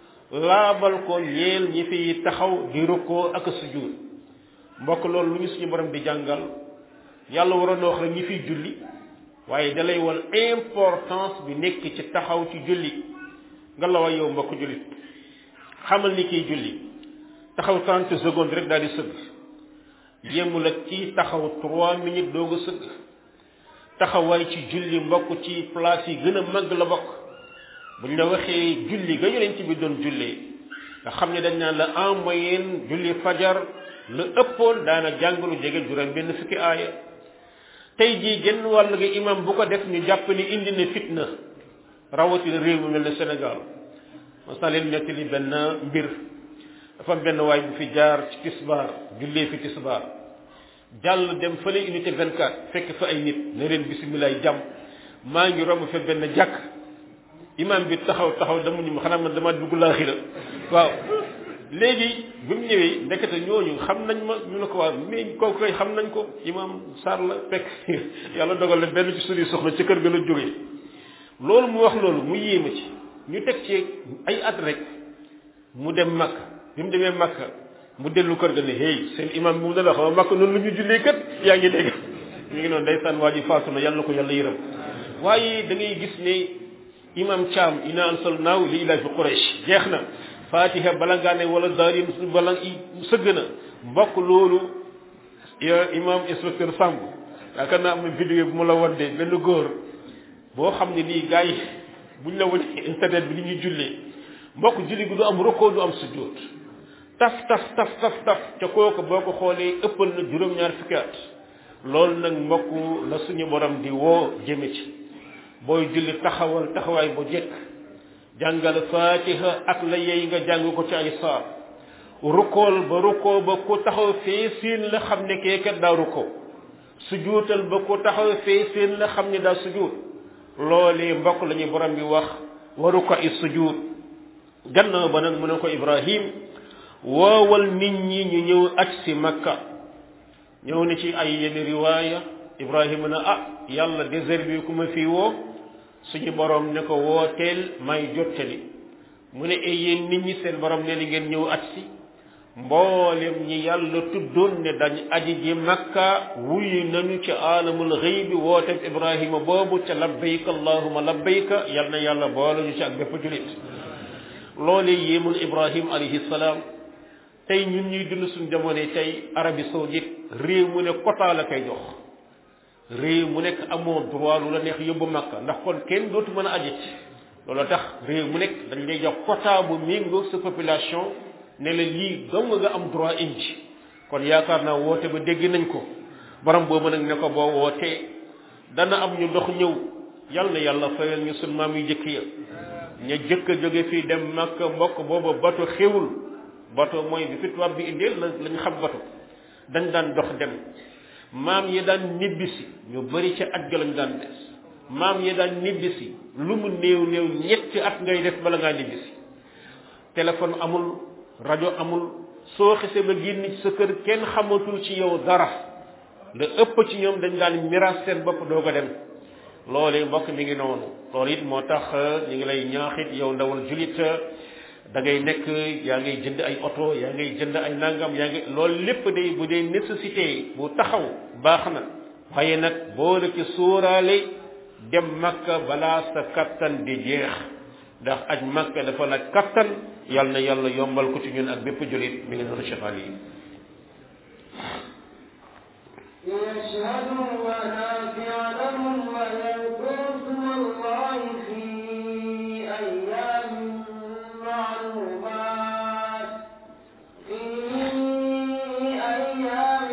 laabal ko ñeel ñi fiy taxaw di rukkoo ak sujud mbokk loolu lu ñu suñu borom di jàngal yàlla waroon na wax rek ñi fiy julli waaye dalay won importance bi nekk ci taxaw ci julli nga la way yow mbokk jullit xamal ni kiy julli taxaw 30 secondes rek daal di sëgg yemul ak kii taxaw 3 minutes doog a sëgg taxawaay ci julli mbokk ci place yi gën a mag la bokk buñ la waxee julli ga yonent bi doon jullee nga xam ne dañ naan la en moyenne julli fajar lu ëppoon daana jàng lu jege juróom benn fukki aaya tey jii genn wàll gi imam bu ko def ñu jàpp ni indi na fitna rawatina réew mi mel ne Sénégal mas naa leen nettali benn mbir dafa am benn waay bu fi jaar ci tisbaar jullee fi tisbaar jàll dem fële unité 24 fekk fa ay nit ne leen bisimilah jàmm maa ngi romb fa benn jàkk imam bi taxaw taxaw dama ñu xanaa man dama dugg laaxira waaw léegi bi mu ñëwee ndekete ñooñu xam nañ ma ñu ne ko waa mais kooku koy xam nañ ko imam Sarr la fekk yàlla dogal na benn ci suñuy soxna ci kër ga la jógee loolu mu wax loolu mu yéema ci ñu teg ci ay at rek mu dem Makka bi mu demee Makka mu dellu kër ga ne hey seen imam bi mu ne la xaw Makka noonu lu ñu jullee kat yaa ngi dégg ñu ngi noonu ndeysaan waa ji faatu na yàlla na ko yàlla yërëm waaye da ngay gis ne imam Thiam ina ansalnaahu li ilaafi Quraysh jeex na fatiha bala ngaa ne wala daarin bala sëgg na mbokk loolu imam inspecteur Samb yaakaar naa am na vidéo bu mu la wan de benn góor boo xam ne nii gars yi buñ la wane internet bi ni ñuy jullee mbokk julli gi du am roko du am sujjóot taf taf taf taf taf ca kooku boo ko xoolee ëppal na juróom-ñaar fukki at loolu nag mbokk la suñu borom di woo jëme ci booy julli taxawal taxawaay bu jekk jàngal fatiha ak la yey nga jàng ko ci ay saar rukool ba rukoo ba ku taxaw fee seen la xam ne kee kat daa rukoo sujuutal ba ku taxaw fee seen la xam ne daa sujuut loolee mbokk la ñu borom bi wax waru ko i sujuut gannaaw ba nag mu ne ko ibrahim woowal nit ñi ñu ñëw aj si makka ñëw ni ci ay yenn riwaaya ibrahima na ah yàlla désert bi ku ma fii woo suñu borom ne ko wooteel may jottali mu ne ay yéen nit ñi seen borom ne ni ngeen ñëw aj si mboolem ñi yàlla tuddoon ne dañ aji ji makka wuyu nañu ci aalamul xëy bi wooteeb ibrahima boobu ca labbayka allahuma labbayka yal na yàlla boole ñu ci ak bépp julit loole yéemul ibrahim alayhi salaam tey ñun ñuy dund suñ jamono tey Arabie saoudite réew mu ne quota la koy jox réew mu nekk amoo droit lu la neex yóbbu makka ndax kon kenn dootu mën a ajit loolu tax réew mu nekk dañ lay jox quota bu méngoo sa population ne la lii dong nga am droit indi kon yaakaar naa woote ba dégg nañ ko borom boobu nag ne ko boo wootee dana am ñu dox ñëw yal na yàlla fayal ñu sun maam yu jëkk ya ña jëkk a jóge fii dem makka mbokk booba bato xewul bato mooy bi fi tubaab bi indeel la lañ xam bato dañ daan dox dem maam yi daan nibbisi ñu bari ca at ga lañ daan des maam yi daan nibbisi lu mu néew néew ñetti at ngay def bala ngaa nibbisi téléphone amul rajo amul soo xisee ba génn ci sa kër kenn xamatul ci yow dara la ëpp ci ñoom dañ daan miraas seen bopp doo ko dem loolu mbokk mi ngi noonu loolu it moo tax ñu ngi lay ñaaxit yow ndawal julit da ngay nekk yaa ngay jënd ay oto yaa ngay jënd ay nangam yaa ngi loolu lépp day bu dee nécessité bu taxaw baax na waaye nag boo la ci sóoraale dem makka balaa sa kattan di jeex ndax aj makka dafa laaj kattan yal na yàlla yombal ko ci ñun ak bépp julit mi ngi noonu Cheikh Ali ليشهدوا منافع لهم ويذكروا اسم الله في أيام معلومات في أيام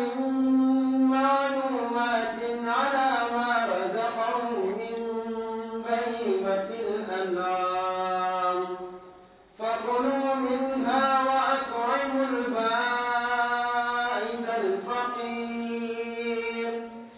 معلومات على ما رزقهم من بهيمة الأنعام فكلوا منها وأطعموا البائس الفقير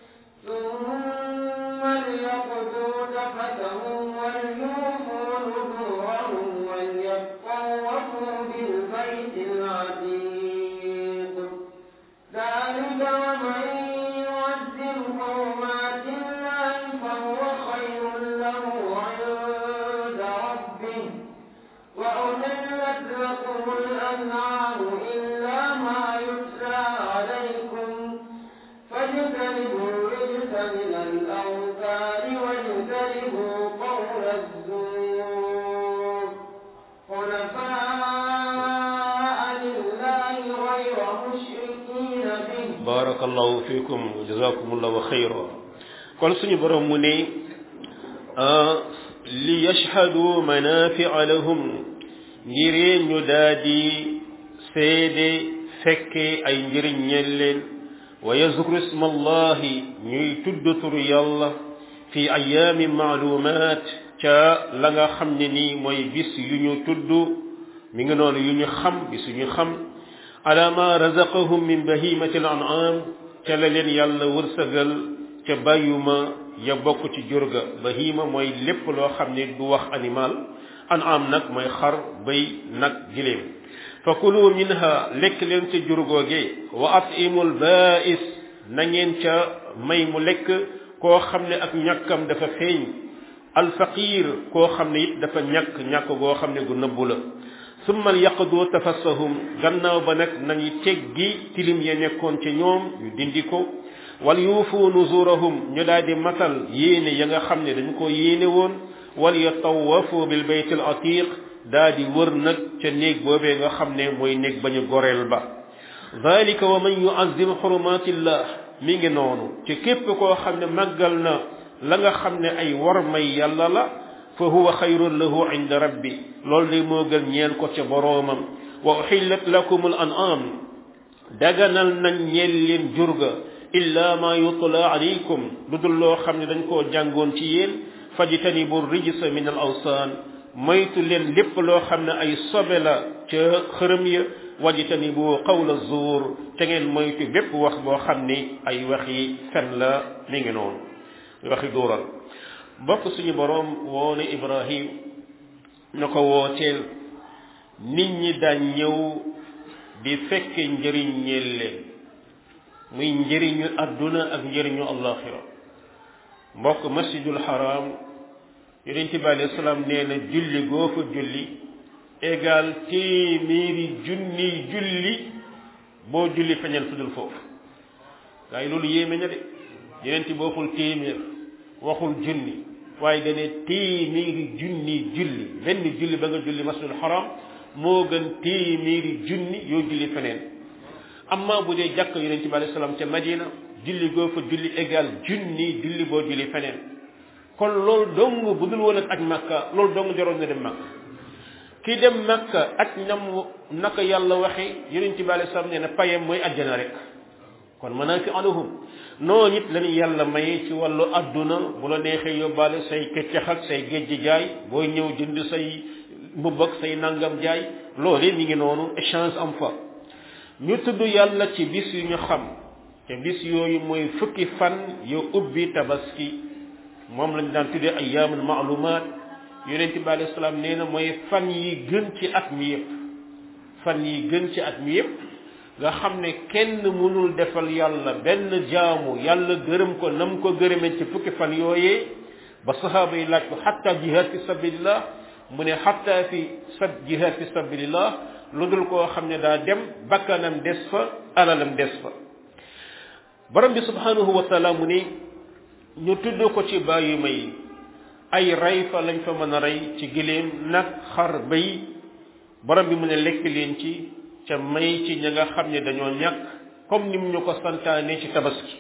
ثم ليقضوا تفتهم وليوفوا نذورهم وليطوفوا بالبيت العتيق ذلك ومن يعظم حرمات الله فهو خير له عند ربه وأحلت لكم الأنعام إلا ما يتلى عليكم فاجتنبوا الرجس من الأوثان واجتنبوا قول الزور حنفاء لله غير مشركين به barakallahu fikum jazakumullahu xayra kon suñu borom mu ne li yashhadu manafia lahum ngir ñu daadi seede fekkee ay njëriñ ñeel leen wa yazkuru isma allahi ñuy tudd turu yàlla fi ayaami maalumaat ca la nga xam ne nii mooy bis yu ñu tudd mi ngi noonu yu ñu xam bis yu ñu xam ala ma razaqahum min bahimati al an'am ca la leen yàlla wërsëgal ca bàyyuma ya bokk ci jurga bahima mooy lépp loo xam ne du wax animal an'am nag mooy xar bëy nag giléem fa kulu minha lekk leen ca jurgooge wa atimul ba'is na ngeen ca may mu lekk koo xam ne ak ñàkkam dafa feeñ alfaqir koo xam ne it dafa ñàkk ñàkk goo xam ne gu nëbbu la summa yaqdu tafassahum gannaaw ba nag nañu teggi tilim ya nekkoon ci ñoom ñu dindi ko wal yuufu nuzurahum ñu daal di matal yéene ya nga xam ne dañu ko yéene woon wal yatawafu bil bayt al atiq daa di wër nag ca néeg boobee nga xam ne mooy néeg ba ñu goreel ba dalika wa man yuazzim xurumatillah mi ngi noonu ci képp koo xam ne màggal na la nga xam ne ay war may yàlla la fa huwa xayrun lahu inda rabbi loolu de moo gën ñeel ko ca boroomam wa uxillat lakum al an'am daganal nañ ñeel leen jurga illa ma yutla alaykum lu dul loo xam ne dañ koo jàngoon ci yéen fajtanibu rijsa min al awsaan moytu leen lépp loo xam ne ay sobe la ca xërëm ya wajtanibu qawla zuur te ngeen moytu bépp wax boo xam ni ay waxi fen la mi ngi noonu waxi duural mbokk suñu boroom woone ibrahim na ko wooteel nit ñi daan ñëw di fekke njëriñ ñeel leen muy njëriñu àdduna ak njëriñu allaxira mbokk masjidul haram yonent bi alayhi salaam nee na julli goo fa julli égal téeméeri junni julli boo julli feñal fudul foofu gaa yi loolu yéeme na de yonent bi waxul téeméer waxul junni waaye dane téeméeri junni julli benn julli ba nga julli masjidul haram moo gën téeméeri junni yoo julli feneen amma bu dee jàkk yonent bi alayhi salaam ca madina julli goo fa julli égal junni julli boo julli feneen kon loolu dong bu dul woon ak aj makka loolu dong jaroon na dem makka ki dem makka aj nam naka yàlla waxe yonent bi alayhi salaam nee na payam mooy ajjana rek kon manaafi aluhum noonu it lañu yàlla maye ci wàllu adduna bu la neexee yóbbaale say keccax ak say géej jaay booy ñëw jënd say mbubb ak say nangam jaay loolu mi ngi noonu échange am fa ñu tudd yàlla ci bis yu ñu xam te bis yooyu mooy fukki fan yu ubbi tabaski moom lañ daan tuddee ayyaamul maalumaat yonent bi alayhi salaam nee na mooy fan yi gën ci at mi yëpp fan yi gën ci at mi yëpp nga xam ne kenn mënul defal yàlla benn jaamu yàlla gërëm ko nam ko gërëmee ci fukki fan yooyee ba sahaaba yi laaj ko xatta jihad fi sabilillah mu ne xatta fi sab jihad fi sabilillah lu dul koo xam ne daa dem bakkanam des fa alalam des fa borom bi subhanahu wa taala mu ne ñu tudd ko ci bàyyi may ay rey fa lañ fa mën a rey ci giléem nag xar bay borom bi mu ne lekk leen ci ca may ci ña nga xam ne dañoo ñàkk comme nim ñu ko santaane ci tabaski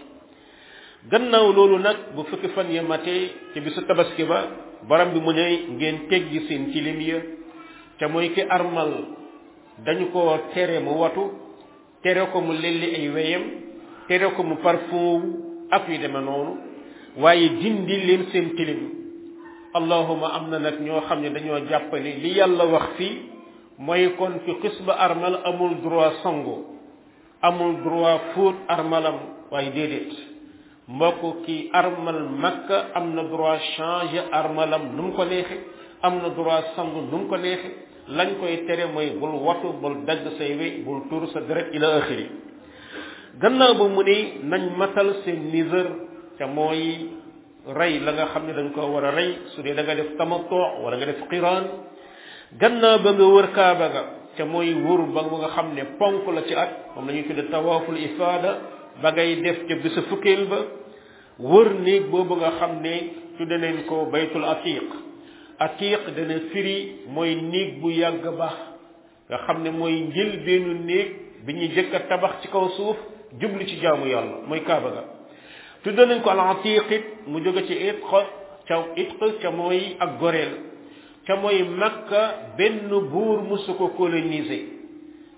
gannaaw loolu nag bu fukki fan ya matee ci bisu tabaski ba borom bi mu ne ngeen teggi seen tilim ya ca mooy ki armal dañu ko tere mu watu tere ko mu lelli ay weyam tere ko mu parfum ak yu deme noonu waaye dindi leen seen tilim allahuma am na nag ñoo xam ne dañoo jàppale li yàlla wax fii mooy kon ki xis ba armal amul droit sango amul droit fóot armalam waaye déedéet mbokk ki armal makka am na droit changer armalam nu mu ko neexe am na droit sangu nu mu ko neexe lañ koy tere mooy bul watu bul dagg say we bul tuur sa deret ila axiri gannaaw ba mu ne nañ matal seen niseur te mooy rey la nga xam ne dañ ko war a rey su dee da nga def tamattu wala nga def qiraan gannaaw ba nga wër kaaba ga te mooy wër ba nga xam ne ponk la ci at moom la ñuy tudde tawaaful ifaada ba ngay def ca bisu fukkeel ba wër néeg boobu nga xam ne tudde nañ ko baytul atiq atiq dana firi mooy néeg bu yàgg baax nga xam ne mooy njël bennu néeg bi ñuy jëkk a tabax ci kaw suuf jublu ci jaamu yàlla mooy kaaba ga tudde nañ ko al atiq it mu jóge ci itq ca itq ca mooy ak goreel ca mooy makka benn buur musu ko coloniser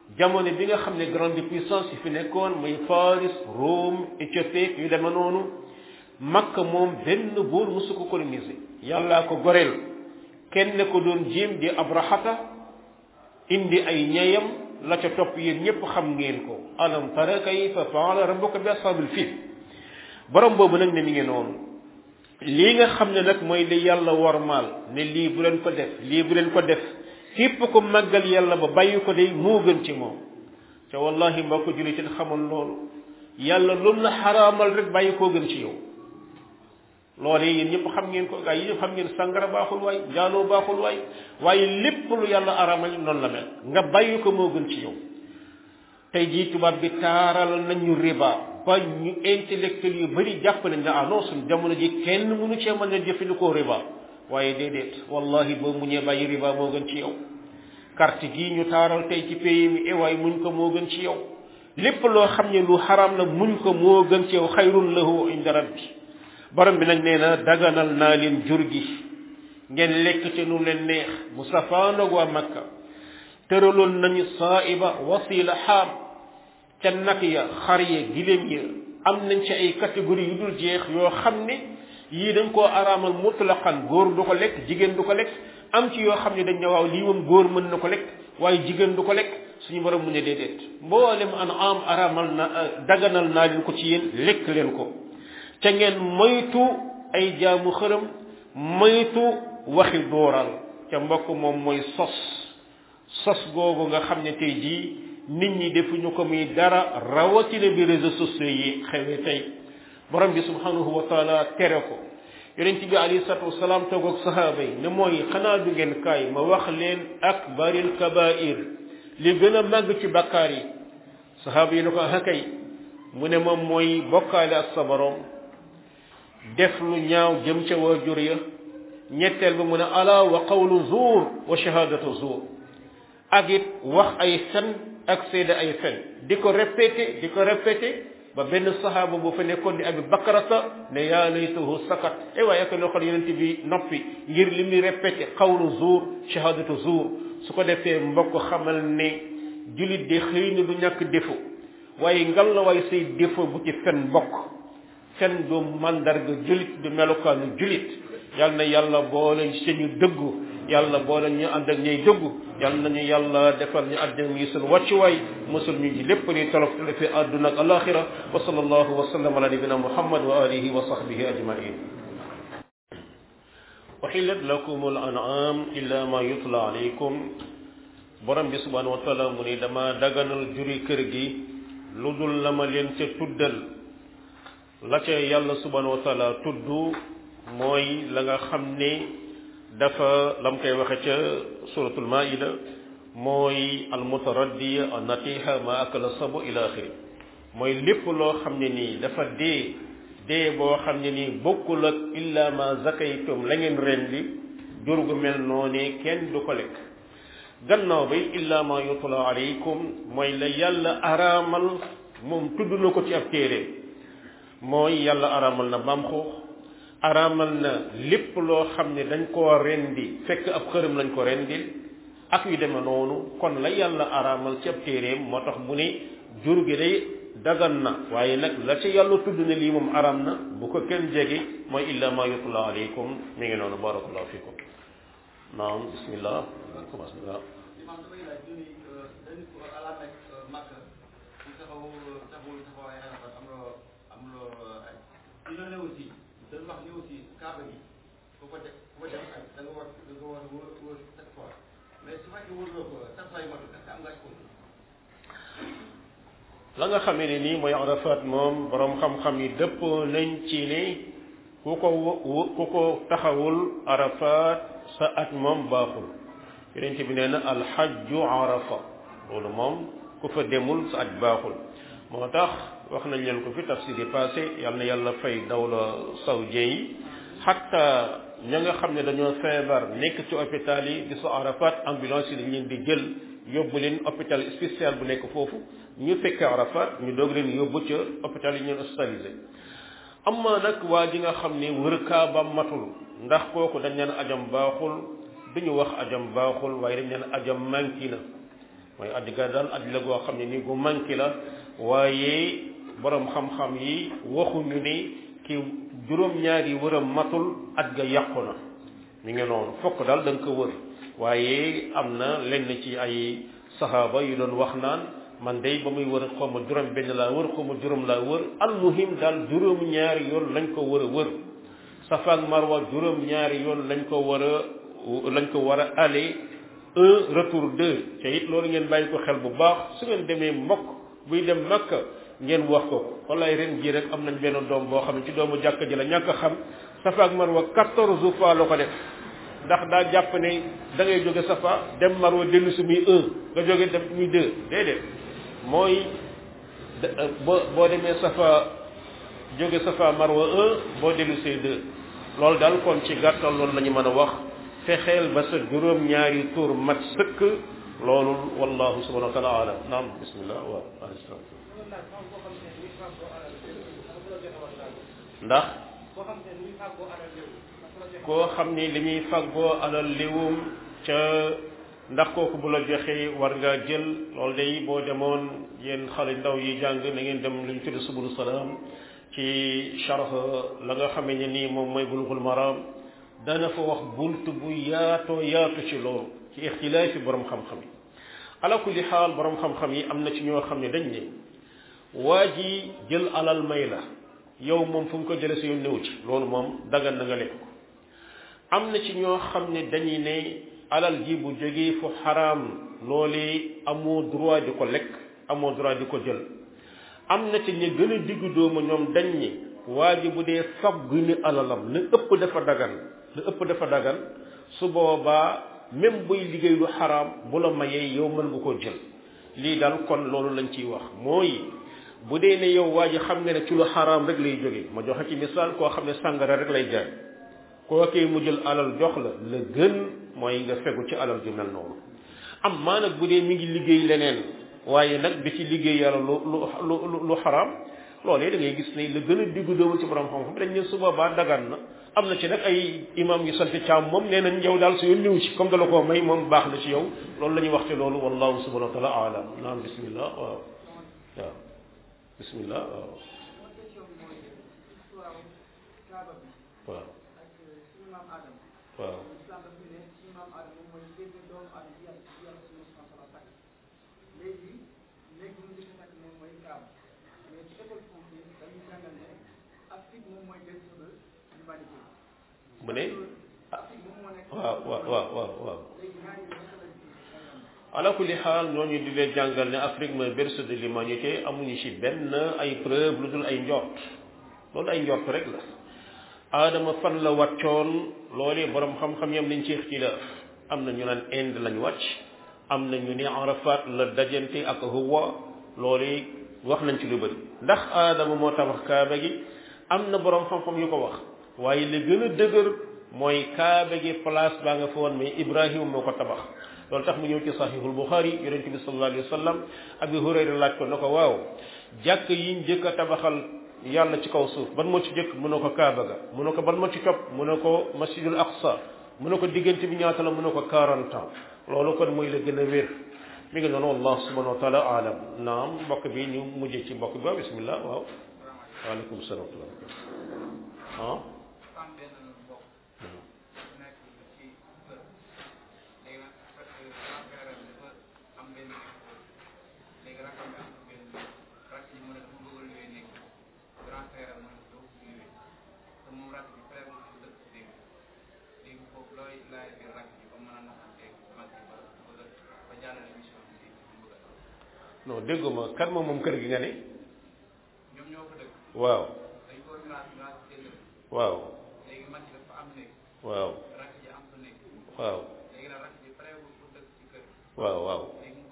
jamono bi nga xam ne grande puissance yi fi nekkoon muy Faris Rome Éthiopie yu deme noonu Makka moom benn buur musu ko coloniser yàllaa ko goreel kenn ko doon jéem di Abrahata indi ay ñeyam la ca topp yéen ñépp xam ngeen ko alam tara kayfa faala rabbuka bi ashabil fil borom boobu nag ne mi ngi noonu lii nga xam ne nag mooy li yàlla wormaal ne lii bu leen ko def lii bu leen ko def képp ko màggal yàlla ba bàyyi ko day moo gën ci moom te wallahi mbokk jullit yi xamal loolu yàlla lum la xaraamal rek bàyyi koo gën ci yow loolee yéen ñëpp xam ngeen ko gaa yi ñëpp xam ngeen sangara baaxul waay njaaloo baaxul waay waaye lépp lu yàlla araamal noonu la mel nga bàyyi ko moo gën ci yow tey jii tubaab bi taaral nañu riba ba ñu intellectuel yu bari jàpp nañ ne ah non suñ jamono ji kenn mënu cee mën a jëfandikoo riba waaye déedéet wallahi boo muñee bàyyi riba moo gën ci yow carte gii ñu taaral tey ci pays mi e waaye muñ ko moo gën ci yow lépp loo xam ne lu xaraam la muñ ko moo gën ci yow xayrun lahu inda rabbi borom bi nag nee na daganal naa leen jur gi ngeen lekk ci nu leen neex mu safaanoog waa makka tëraloon nañu saaiba wasila xaam ca nag ya xar ya giléem ya am nañ ci ay catégorie yu dul jeex yoo xam ne yii dañ koo araamal mutlaqan góor du ko lekk jigéen du ko lekk am ci yoo xam ne dañ ne waaw lii moom góor mën na ko lekk waaye jigéen du ko lekk suñu borom mu ne déedéet mboolem an am araamal na daganal naa leen ko ci yéen lekk leen ko ca ngeen moytu ay jaamu xërëm moytu waxi dooral ca mbokk moom mooy sos sos googu nga xam ne tey jii nit ñi defuñu ko muy dara rawatina bi réseaux sociaux yi xewee tey borom bi subhanahu wa taala tere ko yonent bi alayhi salatu wasalaam toog ak sahaaba yi ne mooy xanaa du ngeen kaay ma wax leen akbaril kabair li gën a màgg ci bakkaar yi sahaaba yi ne ko hakay mu ne moom mooy bokkaale ak sa borom def lu ñaaw jëm ca waajur ya ñetteel ba mu ne ala wa qawlu zuur wa shahadatu zuur ak it wax ay fen ak seede ay fen di ko répété di ko répété ba benn sahaaba bu fa nekkoon di abi bakarata ne yaa laytahu sakat e waaye ak loo xam yonent bi noppi ngir li muy répété qawlu zuur shahadatu zuur su ko defee mbokk xamal ne julit de xëy na du ñàkk défaut waaye ngal la waaye say défaut bu ci fen mbokk fen du mandarga julit du melokaanu julit yal na yàlla boole ci ñu dëggu yàlla boole ñu ànd ak ñuy dëggu yal nañu yàlla defal ñu àddina yi sunu wàccuwaay mosul ñu ci lépp li tolof fi àdduna ak alaxira wa sallallahu wa sallam ala nabina muhammad wa alihi wa sahbihi ajmain uhillat lakum al an'am illa ma yutla alaykum borom bi subhanahu wa taala mu ni dama daganal juri kër gi lu dul la ma leen ca tuddal la ca yàlla subhanahu wa taala tudd mooy la nga xam ne dafa lam koy waxe ca suratul maida mooy almutaraddiya an natiha ma akala sabu ila axiri mooy lépp loo xam ne nii dafa dee dee boo xam ne nii bokkul ak illa ma zakaytum la ngeen rendi jur gu mel noonee kenn du ko lekk gannaaw bay illa ma yutla alaykum mooy la yàlla araamal moom tudd na ko ci ab téere mooy yàlla araamal na mbaam xuux araamal na lépp loo xam ne dañ koo rendi fekk ab xërëm lañ ko rendil ak yu deme noonu kon la yàlla araamal ci ab téeréem moo tax mu ne jur gi day dagan na waaye nag la ca yàlla tudd ne lii moom araam na bu ko kenn jege mooy illa ma yutla alaykum mi ngi noonu barakallahu fikum naam bismillah commence waaw dina ne aussi dañ wax ni aussi kaaba gi ku ko def ku ko def ak da nga war da nga war wër wër sept fois mais su fekkee wërloo ko sept fois yi matul est-ce que am nga ci la nga xamee ne nii mooy arafat moom borom xam-xam yi dëppoo nañ ci ne ku ko ku ko taxawul arafat sa at moom baaxul yonent bi nee na alxajju arafa loolu moom ku fa demul sa at baaxul moo tax wax nañ leen ko fi tafsir yi passé yal na yàlla fay dawla saoudien yi xatta ña nga xam ne dañoo feebar nekk ci hôpital yi di sa arafat ambulance yi dañ leen di jël yóbbu leen hôpital spécial bu nekk foofu ñu fekkee arafat ñu doog leen yóbbu ca hôpital yi ñu hospitalisé amma nag waa ji nga xam ne wër kaaba matul ndax kooku dañ leen ajam baaxul duñu wax ajam baaxul waaye dañ leen ajam manki na mooy aj ga daal aj la goo xam ne ni gu manqué la waaye borom xam-xam yi waxuñu ne ki juróom-ñaari wëram matul aj ga yàqu na mi ngi noonu fokk daal da nga ko wër waaye am na lenn ci ay saxaaba yu doon wax naan man day ba muy wër xaw ma juróom benn laa wër xaw ma juróom laa wër almuhim daal juróom ñaari yoon lañ ko war a wër safa ak marwa juróom ñaari yoon lañ ko war a lañ ko war a aller un retour deux te it loolu ngeen bàyyi ko xel bu baax su ngeen demee mbokk buy dem makka ngeen wax ko wallaay ren jii rek am nañ benn doom boo xam ne ci doomu jàkka ji la ñàkk a xam safa ak marwa quatorze fois la ko def ndax daa jàpp ne da ngay jóge safa dem marwa dellu si muy un nga jóge dem muy deux déedéet mooy boo boo demee safa jóge safa marwa un boo dellu see deux loolu daal kon ci gàttal loolu la ñu mën a wax fexeel ba sa juróom ñaari tur mat sëkk loolu wallahu subhanahu wa taala alam naam bismillah waaw alayhi salaam ndax koo xam ni li muy faggoo alal liwum ca ndax kooku bu la joxee war ngaa jël loolu day boo demoon yéen xale ndaw yi jàng na ngeen dem lu ñu tudd subulu salaam ci charh la nga xamee ne nii moom mooy bulughul maram dana fa wax bunt bu yaatoo yaatu ci loolu ci ixtilaafi borom xam-xam yi ala kulli xaal borom xam-xam yi am na ci ñoo xam ne dañ ne waa ji jël alal may la yow moom fu mu ko jëlee si yoon néew ci loolu moom dagan na nga lekk ko am na ci ñoo xam ne dañuy ne alal ji bu jógee fu xaraam loolee amoo droit di ko lekk amoo droit di ko jël am na ci ñi gën a diggu doomu ñoom dañ ni waa ji bu dee faggu ni alalam la ëpp dafa dagan la ëpp dafa dagan su boobaa même buy liggéey lu xaraam bu la mayee yow mën nga koo jël lii daal kon loolu lañ ciy wax mooy bu dee ne yow waa ji xam nga ne ci lu xaraam rek lay jógee ma joxe ci misaal koo xam ne sàngara rek lay jaay kookee mu jël alal jox la la gën mooy nga fegu ci alal ju mel noonu am maa nag bu dee mi ngi liggéey leneen waaye nag bi ci liggéey yàlla lu lu lu lu xaraam loolee da ngay gis ne la gën a diggu doomu ci borom xam-xam dañ ne su boobaa dagan na am na ci nag ay imam yu sant caam moom nee nañ yow daal su yoon ñëw ci comme dala koo may moom baax na ci yow loolu la ñuy wax ci loolu wallahu subhanahu wa taala alam naam bismillah waaw waaw bismillah waaw waaw waaw mu ne waaw waaw waaw waaw waaw ala kulli xaal ñooñu di leen jàngal ne Afrique mooy berceau de l'humanité amuñu ci benn ay preuve lu dul ay njort loolu ay njort rek la aadama fan la wàccoon loolee borom xam-xam yam nañ ci ixtilaaf am na ñu naan Inde lañ wàcc am na ñu ne Arafat la dajante ak Hawa loolee wax nañ ci lu bëri ndax aadama moo tabax kaaba gi am na borom xam-xam yu ko wax waaye li gën a dëgër mooy kaaba gi place baa nga fa woon mais Ibrahima moo ko tabax loolu tax mu ñëw ci sahihul Bukhari yonent bi sallallahu alayhi wa sallam Abi Hurayra laaj ko na ko waaw jàkk yiñ jëkk a tabaxal yàlla ci kaw suuf ban moo ci jëkk mu ne ko kaaba ga mu ne ko ban moo ci topp mu ne ko masjidul aqsa mu ne ko diggante bi ñaata la mu ne ko 40 ans loolu kon mooy la gën a wér mi ngi noonu wallah subhanahu wa taala alam naam mbokk bi ñu mujjee ci mbokk bi waaw bismillah waaw waaleykum salaam ah non dégguma kan moom moom kër gi nga ne waaw waaw waaw waaw waaw waaw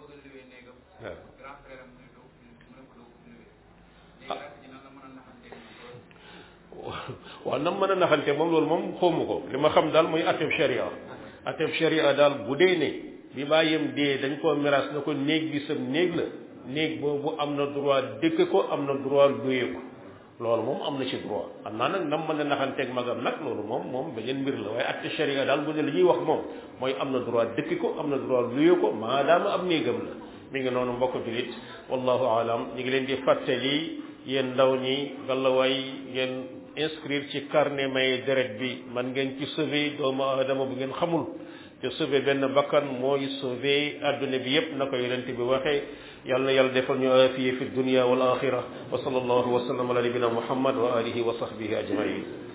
waaw nam mën a naxante moom loolu moom xawma ko li ma xam daal mooy atteb sharia atteb sharia daal bu dee ne bi bàyyam dee dañ koo miraas na ko néeg bi sam néeg la néeg boobu am na droit dëkk ko am na droit luye ko loolu moom am na ci droit am naa nag nam mën a naxanteeg magam nag loolu moom moom beneen mbir la waaye atte sharia daal bu ne li ñuy wax moom mooy am na droit dëkk ko am na droit luye ko maadaama am néegam la mi ngi noonu mbokk julit wallahu alam ñu ngi leen di fàttali yéen ndaw ñi gàllawaay ngeen inscrire ci carnet may deret bi man ngeen ci sauver doomu aadama bu ngeen xamul te sauver benn bakkan mooy sauver adduna bi yépp na ko yonent bi waxee yàlla na yàlla defal ñu afiye fi dunia wal axira wa sallallahu wa sallam ala nabina muhammad wa alihi wa sahbihi ajmain